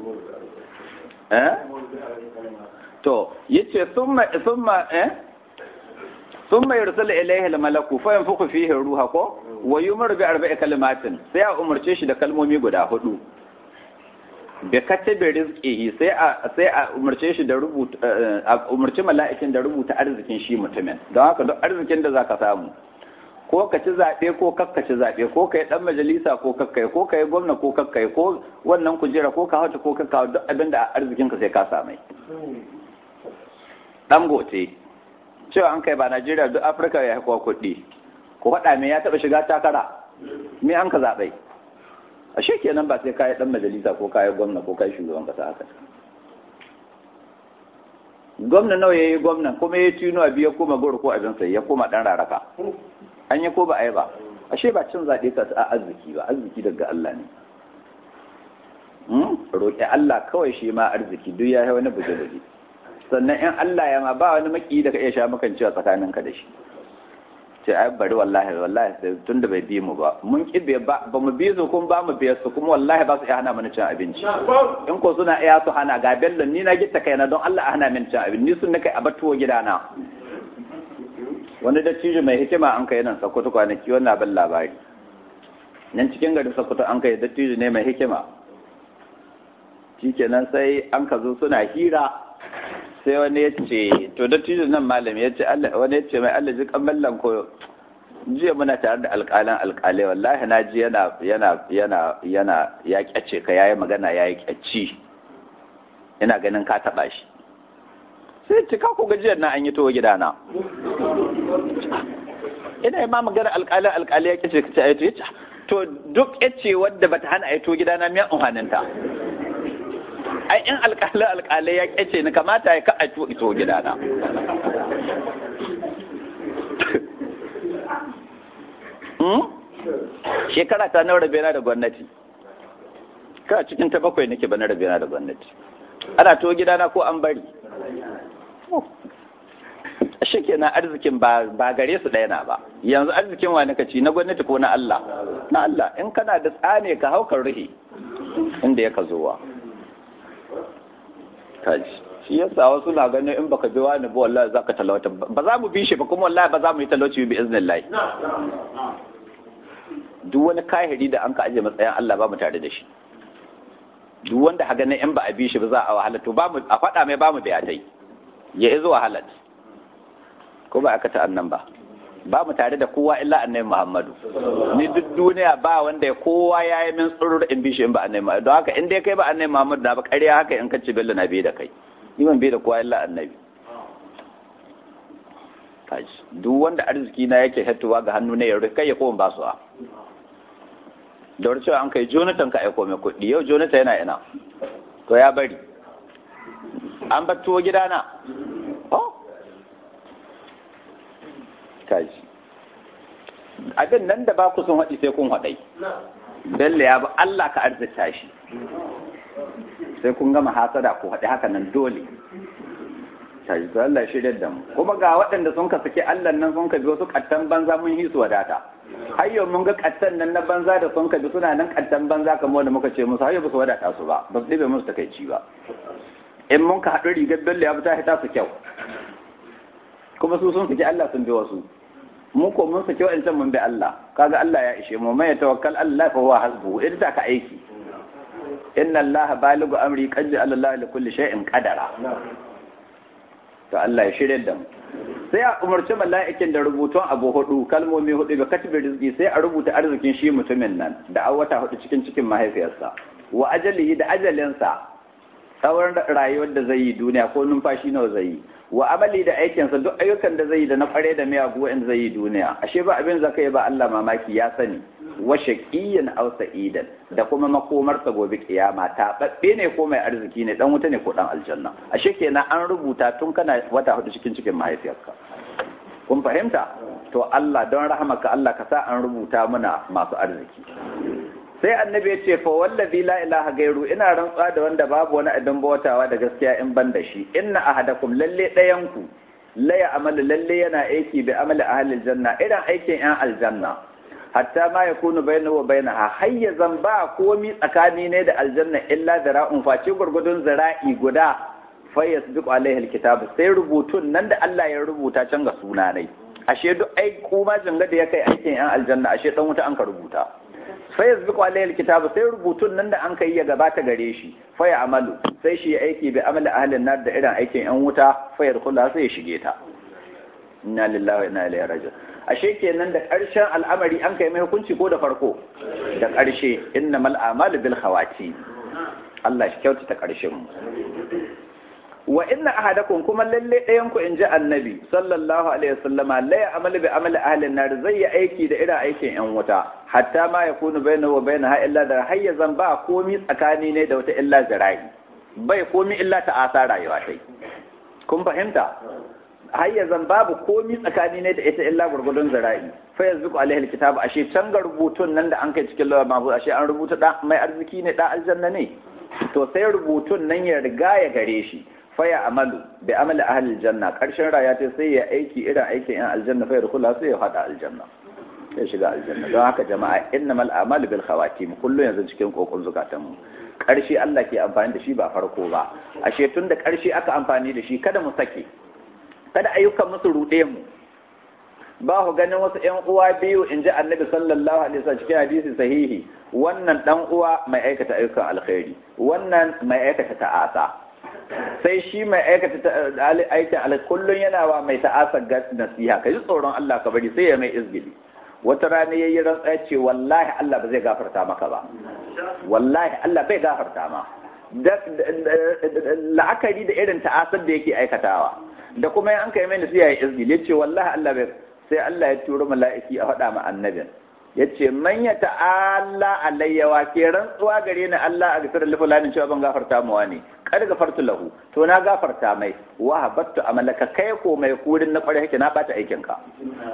eh to yace thumma thumma eh thumma yursalu ilayhi al-malaku fa yanfukhu fihi ruha ko wa yumaru bi arba'i kalimatin sai a umarce shi da kalmomi guda hudu bi katabi rizqihi sai a sai a umarce shi da rubuta a umarci mala'ikin da rubuta arzikin shi mutumin don haka duk arzikin da zaka samu ko ka ci zaɓe ko kakka ci zaɓe ko ka yi ɗan majalisa ko kakkai ko ka yi gwamna ko kakkai ko wannan kujera ko ka hauta ko kakka duk abin da arzikin ka sai ka samai ɗan gote cewa an kai ba Najeriya duk Afirka ya haikuwa kuɗi ko faɗa me ya taɓa shiga takara me an ka zaɓai ashe kenan ba sai ka yi ɗan majalisa ko ka yi gwamna ko ka yi shugaban ƙasa haka gwamna nawa ya yi gwamna kuma ya tino a biya koma goro ko abin sai ya koma ɗan raraka an yi ko ba a yi ba ashe ba cin zaɓe ka a arziki ba arziki daga Allah ne roƙi Allah kawai shi ma arziki duk ya yi wani buje-buje sannan in Allah ya ma ba wani maki da ka iya sha makan cewa tsakaninka da shi ce ai bari wallahi wallahi sai tun da bai bi mu ba mun kibe ba ba mu bi su kuma ba mu biya su kuma wallahi ba su iya hana mana cin abinci in ko suna iya su hana ga bello ni na gitta kaina don Allah a hana min cin abinci ni sun nake a batuwa gidana wani dattijo mai hikima an kai nan sakkwato kwanaki wannan abin labari nan cikin garin sakkwato an kai dattijo ne mai hikima shikenan sai an ka zo suna hira sai wani ya ce to dattijo nan malam ya ce wani ya ce mai Allah ji kan mallan ko jiya muna tare da alƙalan alƙalai wallahi na ji yana yana yana yana ya kyace ka yayi magana yayi kyacci ina ganin ka taba shi sai ce ka ku gajiyar na an yi to gidana ina ma magana alƙalin alƙali ya kace kace ayi to to duk yace wadda bata hana ayi to gidana miyan uhaninta ai in alƙalin alƙalai ya kace ni kamata ya ka ayi to ito gidana shekara ta nawa rabena da gwamnati ka cikin ta bakwai nake ba na rabena da gwamnati ana to gidana ko an bari shi kenan arzikin ba gare su ɗaya na ba yanzu arzikin wani kaci na gwamnati ko na Allah na Allah in kana da tsane ka haukar ruhi inda ya ka zowa kaji shi yasa wasu na ganin in baka bi wani ba wallahi za ka talauta ba za mu bi shi ba kuma wallahi ba za mu yi talauci bi iznillahi duk wani kahiri da an ka aje matsayin Allah ba mu tare da shi duk wanda ha ganin in ba a bi shi ba za a wahala to ba mu a faɗa mai ba mu biya dai ya izo wahalat ko ba aka ta annan ba ba mu tare da kowa illa annabi Muhammadu ni duk duniya ba wanda ya kowa ya yi min tsurur in bishi in ba annabi Muhammadu don haka in dai kai ba annabi Muhammadu na ba ƙarya haka in kace bello na bi da kai ni ban bi da kowa illa annabi kaji duk wanda arziki na yake hattuwa ga hannu ne ya kai ya koma ba su a da wani cewa an kai Jonathan ka aiko mai kuɗi yau Jonathan yana ina to ya bari an bar tuwo gidana kaji abin nan da ba ku sun haɗi sai kun haɗai bello ya ba Allah ka arzita shi sai kun gama hasada ku haɗi haka nan dole kaji to Allah shirya da mu kuma ga waɗanda sun ka saki Allah nan sun ka bi wasu kattan banza mun hisu wadata har yau mun ga kattan nan na banza da sun ka bi suna nan kattan banza kamar wanda muka ce musu har yau ba su wadata su ba ba su ɗibe musu takaici ba in mun ka haɗu rigar bello ya fita ta su kyau kuma su sun saki Allah sun bi wasu mu ko mun saki wa'ancan mun bi Allah kaga Allah ya ishe mu mai tawakkal Allah fa huwa hasbuhu in ta ka aiki inna Allah baligu amri qad ja'ala Allah li kulli shay'in qadara to Allah ya shirye da mu sai a umarci mala'ikin da rubutun abu hudu kalmomi hudu ga katibi rizki sai a rubuta arzikin shi mutumin nan da a wata hudu cikin cikin mahaifiyarsa wa ajalihi da ajalinsa tsawon rayuwar da zai yi duniya ko numfashi nawa zai yi wa amali da aikinsa duk ayyukan da zai yi da na kware da miyagu in zai yi duniya ashe ba abin zaka yi ba Allah mamaki ya sani wa shaqiyyan aw sa'idan da kuma makomarsa gobe kiyama ta babbe ne ko mai arziki ne dan wuta ne ko dan aljanna ashe kenan an rubuta tun kana wata hudu cikin cikin mahaifiyarka kun fahimta to Allah don rahamaka Allah ka sa an rubuta muna masu arziki sai annabi ya ce fa wallazi la ilaha gairu ina rantsuwa da wanda babu wani abin bautawa da gaskiya in ban da shi inna ahadakum lalle ɗayan ku la ya'malu lalle yana aiki bi amali ahli aljanna irin aikin yan aljanna hatta ma yakunu bainahu wa bainaha hayya zan ba komi tsakani ne da aljanna illa zara'un face gurgudun zara'i guda fa yasbiqu alaihi alkitab sai rubutun nan da Allah ya rubuta can ga suna ne ashe duk ai kuma janga da ya kai aikin yan aljanna ashe dan wuta an ka rubuta fa yasbiqu alaihi alkitab sai rubutun nan da an kai ya gabata gare shi fa ya amalu sai shi aiki bi amali ahlin nar da irin aikin yan wuta fa yadkhula sai ya shige ta inna lillahi wa inna ilaihi raji'un ashe kenan da ƙarshen al'amari an kai mai hukunci ko da farko da ƙarshe innamal a'malu bil khawati Allah shi kyautata ƙarshen mu wa inna ahadakum kuma lalle ɗayan ku inji annabi sallallahu alaihi wasallama la ya'malu bi amali ahli nar zai yi aiki da irin aikin yan wuta hatta ma yakunu bainahu wa bainaha illa da hayyazan ba komi tsakani ne da wata illa zara'i bai komi illa ta asa rayuwa tai kun fahimta hayyazan babu komi tsakani ne da ita illa gurgudun zara'i fa yanzu alaihi alkitab ashe can ga rubutun nan da an kai cikin lawa mabu ashe an rubuta da mai arziki ne da aljanna ne to sai rubutun nan ya riga ya gare shi faya amalu bi amali ahli aljanna karshen raya ta sai ya aiki irin aikin yan aljanna fa yarkula sai ya hada aljanna sai shiga aljanna don haka jama'a innamal a'malu bil khawatim kullu yanzu cikin kokon zukatan mu karshe Allah ke amfani da shi ba farko ba ashe tun da karshe aka amfani da shi kada mu sake kada ayyukan musu rude mu ba ku ganin wasu ƴan uwa biyu in ji annabi sallallahu alaihi wasallam cikin hadisi sahihi wannan dan uwa mai aikata ayyukan alkhairi wannan mai aikata ta'asa sai shi mai aikata aikin alkhairi kullun yana wa mai ta'asa nasiha ka ji tsoron Allah ka bari sai ya mai izgili wata rana yayi rantsa ce wallahi Allah ba zai gafarta maka ba wallahi Allah bai gafarta ma la'akari da irin ta'asar da yake aikatawa da kuma an kai mai nasiha ya izgili yace wallahi Allah bai sai Allah ya turo mala'iki a faɗa ma annabin ya ce man ya ta'ala alayya wa ke rantsuwa gare ni Allah a gasar lifulanin cewa ban gafarta mawa ne kada gafartu lahu to na gafarta mai wa habattu amalaka kai ko mai kurin na kware hake na bata aikin ka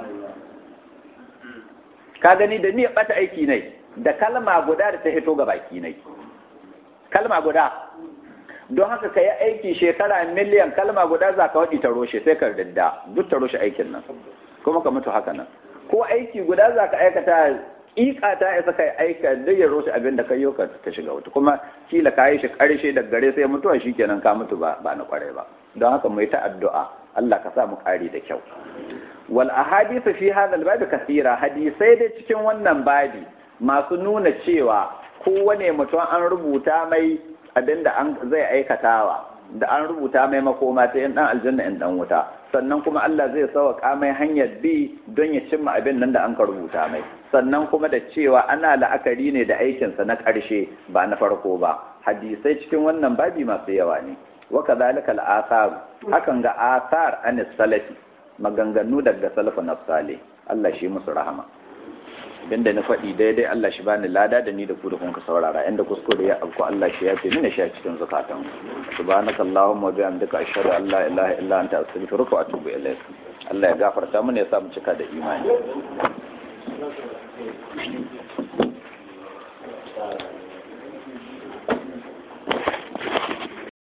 ka gani da ni ya bata aiki ne da kalma guda da ta hito ga baki ne kalma guda don haka ka yi aiki shekara miliyan kalma guda za ka waɗi ta roshe sai ka dadda duk ta roshe aikin nan kuma ka mutu haka nan ko aiki guda za ka aikata ƙiƙa ta isa kai aika duk ya rosu abin da kai ka ta shiga wuta kuma kila ka yi shi ƙarshe da gare sai mutuwa shi kenan ka mutu ba ba na ƙwarai ba don haka mu yi ta addu'a Allah ka sa mu ƙari da kyau wal ahadithu fi hadha al babi kathira hadisai dai cikin wannan babi masu nuna cewa kowane mutum an rubuta mai abin da an zai aikatawa da an rubuta mai makoma ta yan dan aljanna yan dan wuta sannan kuma Allah zai sauka mai hanyar bi don ya cimma abin nan da an ka rubuta mai sannan kuma da cewa ana la'akari ne da aikinsa na ƙarshe ba na farko ba hadisai cikin wannan babi masu yawa ne wa kadhalika al-athar hakan ga athar an salafi maganganu daga salafu na salih Allah shi musu rahama abinda na faɗi daidai Allah shi bani lada da ni da ku da kun ka saurara inda kuskure ya afko Allah shi ya ce mini shi a cikin zakatan subhanaka allahumma wa bihamdika ashhadu an la ilaha illa anta astaghfiruka wa atubu ilaik Allah ya gafarta mana ya sa mu cika da imani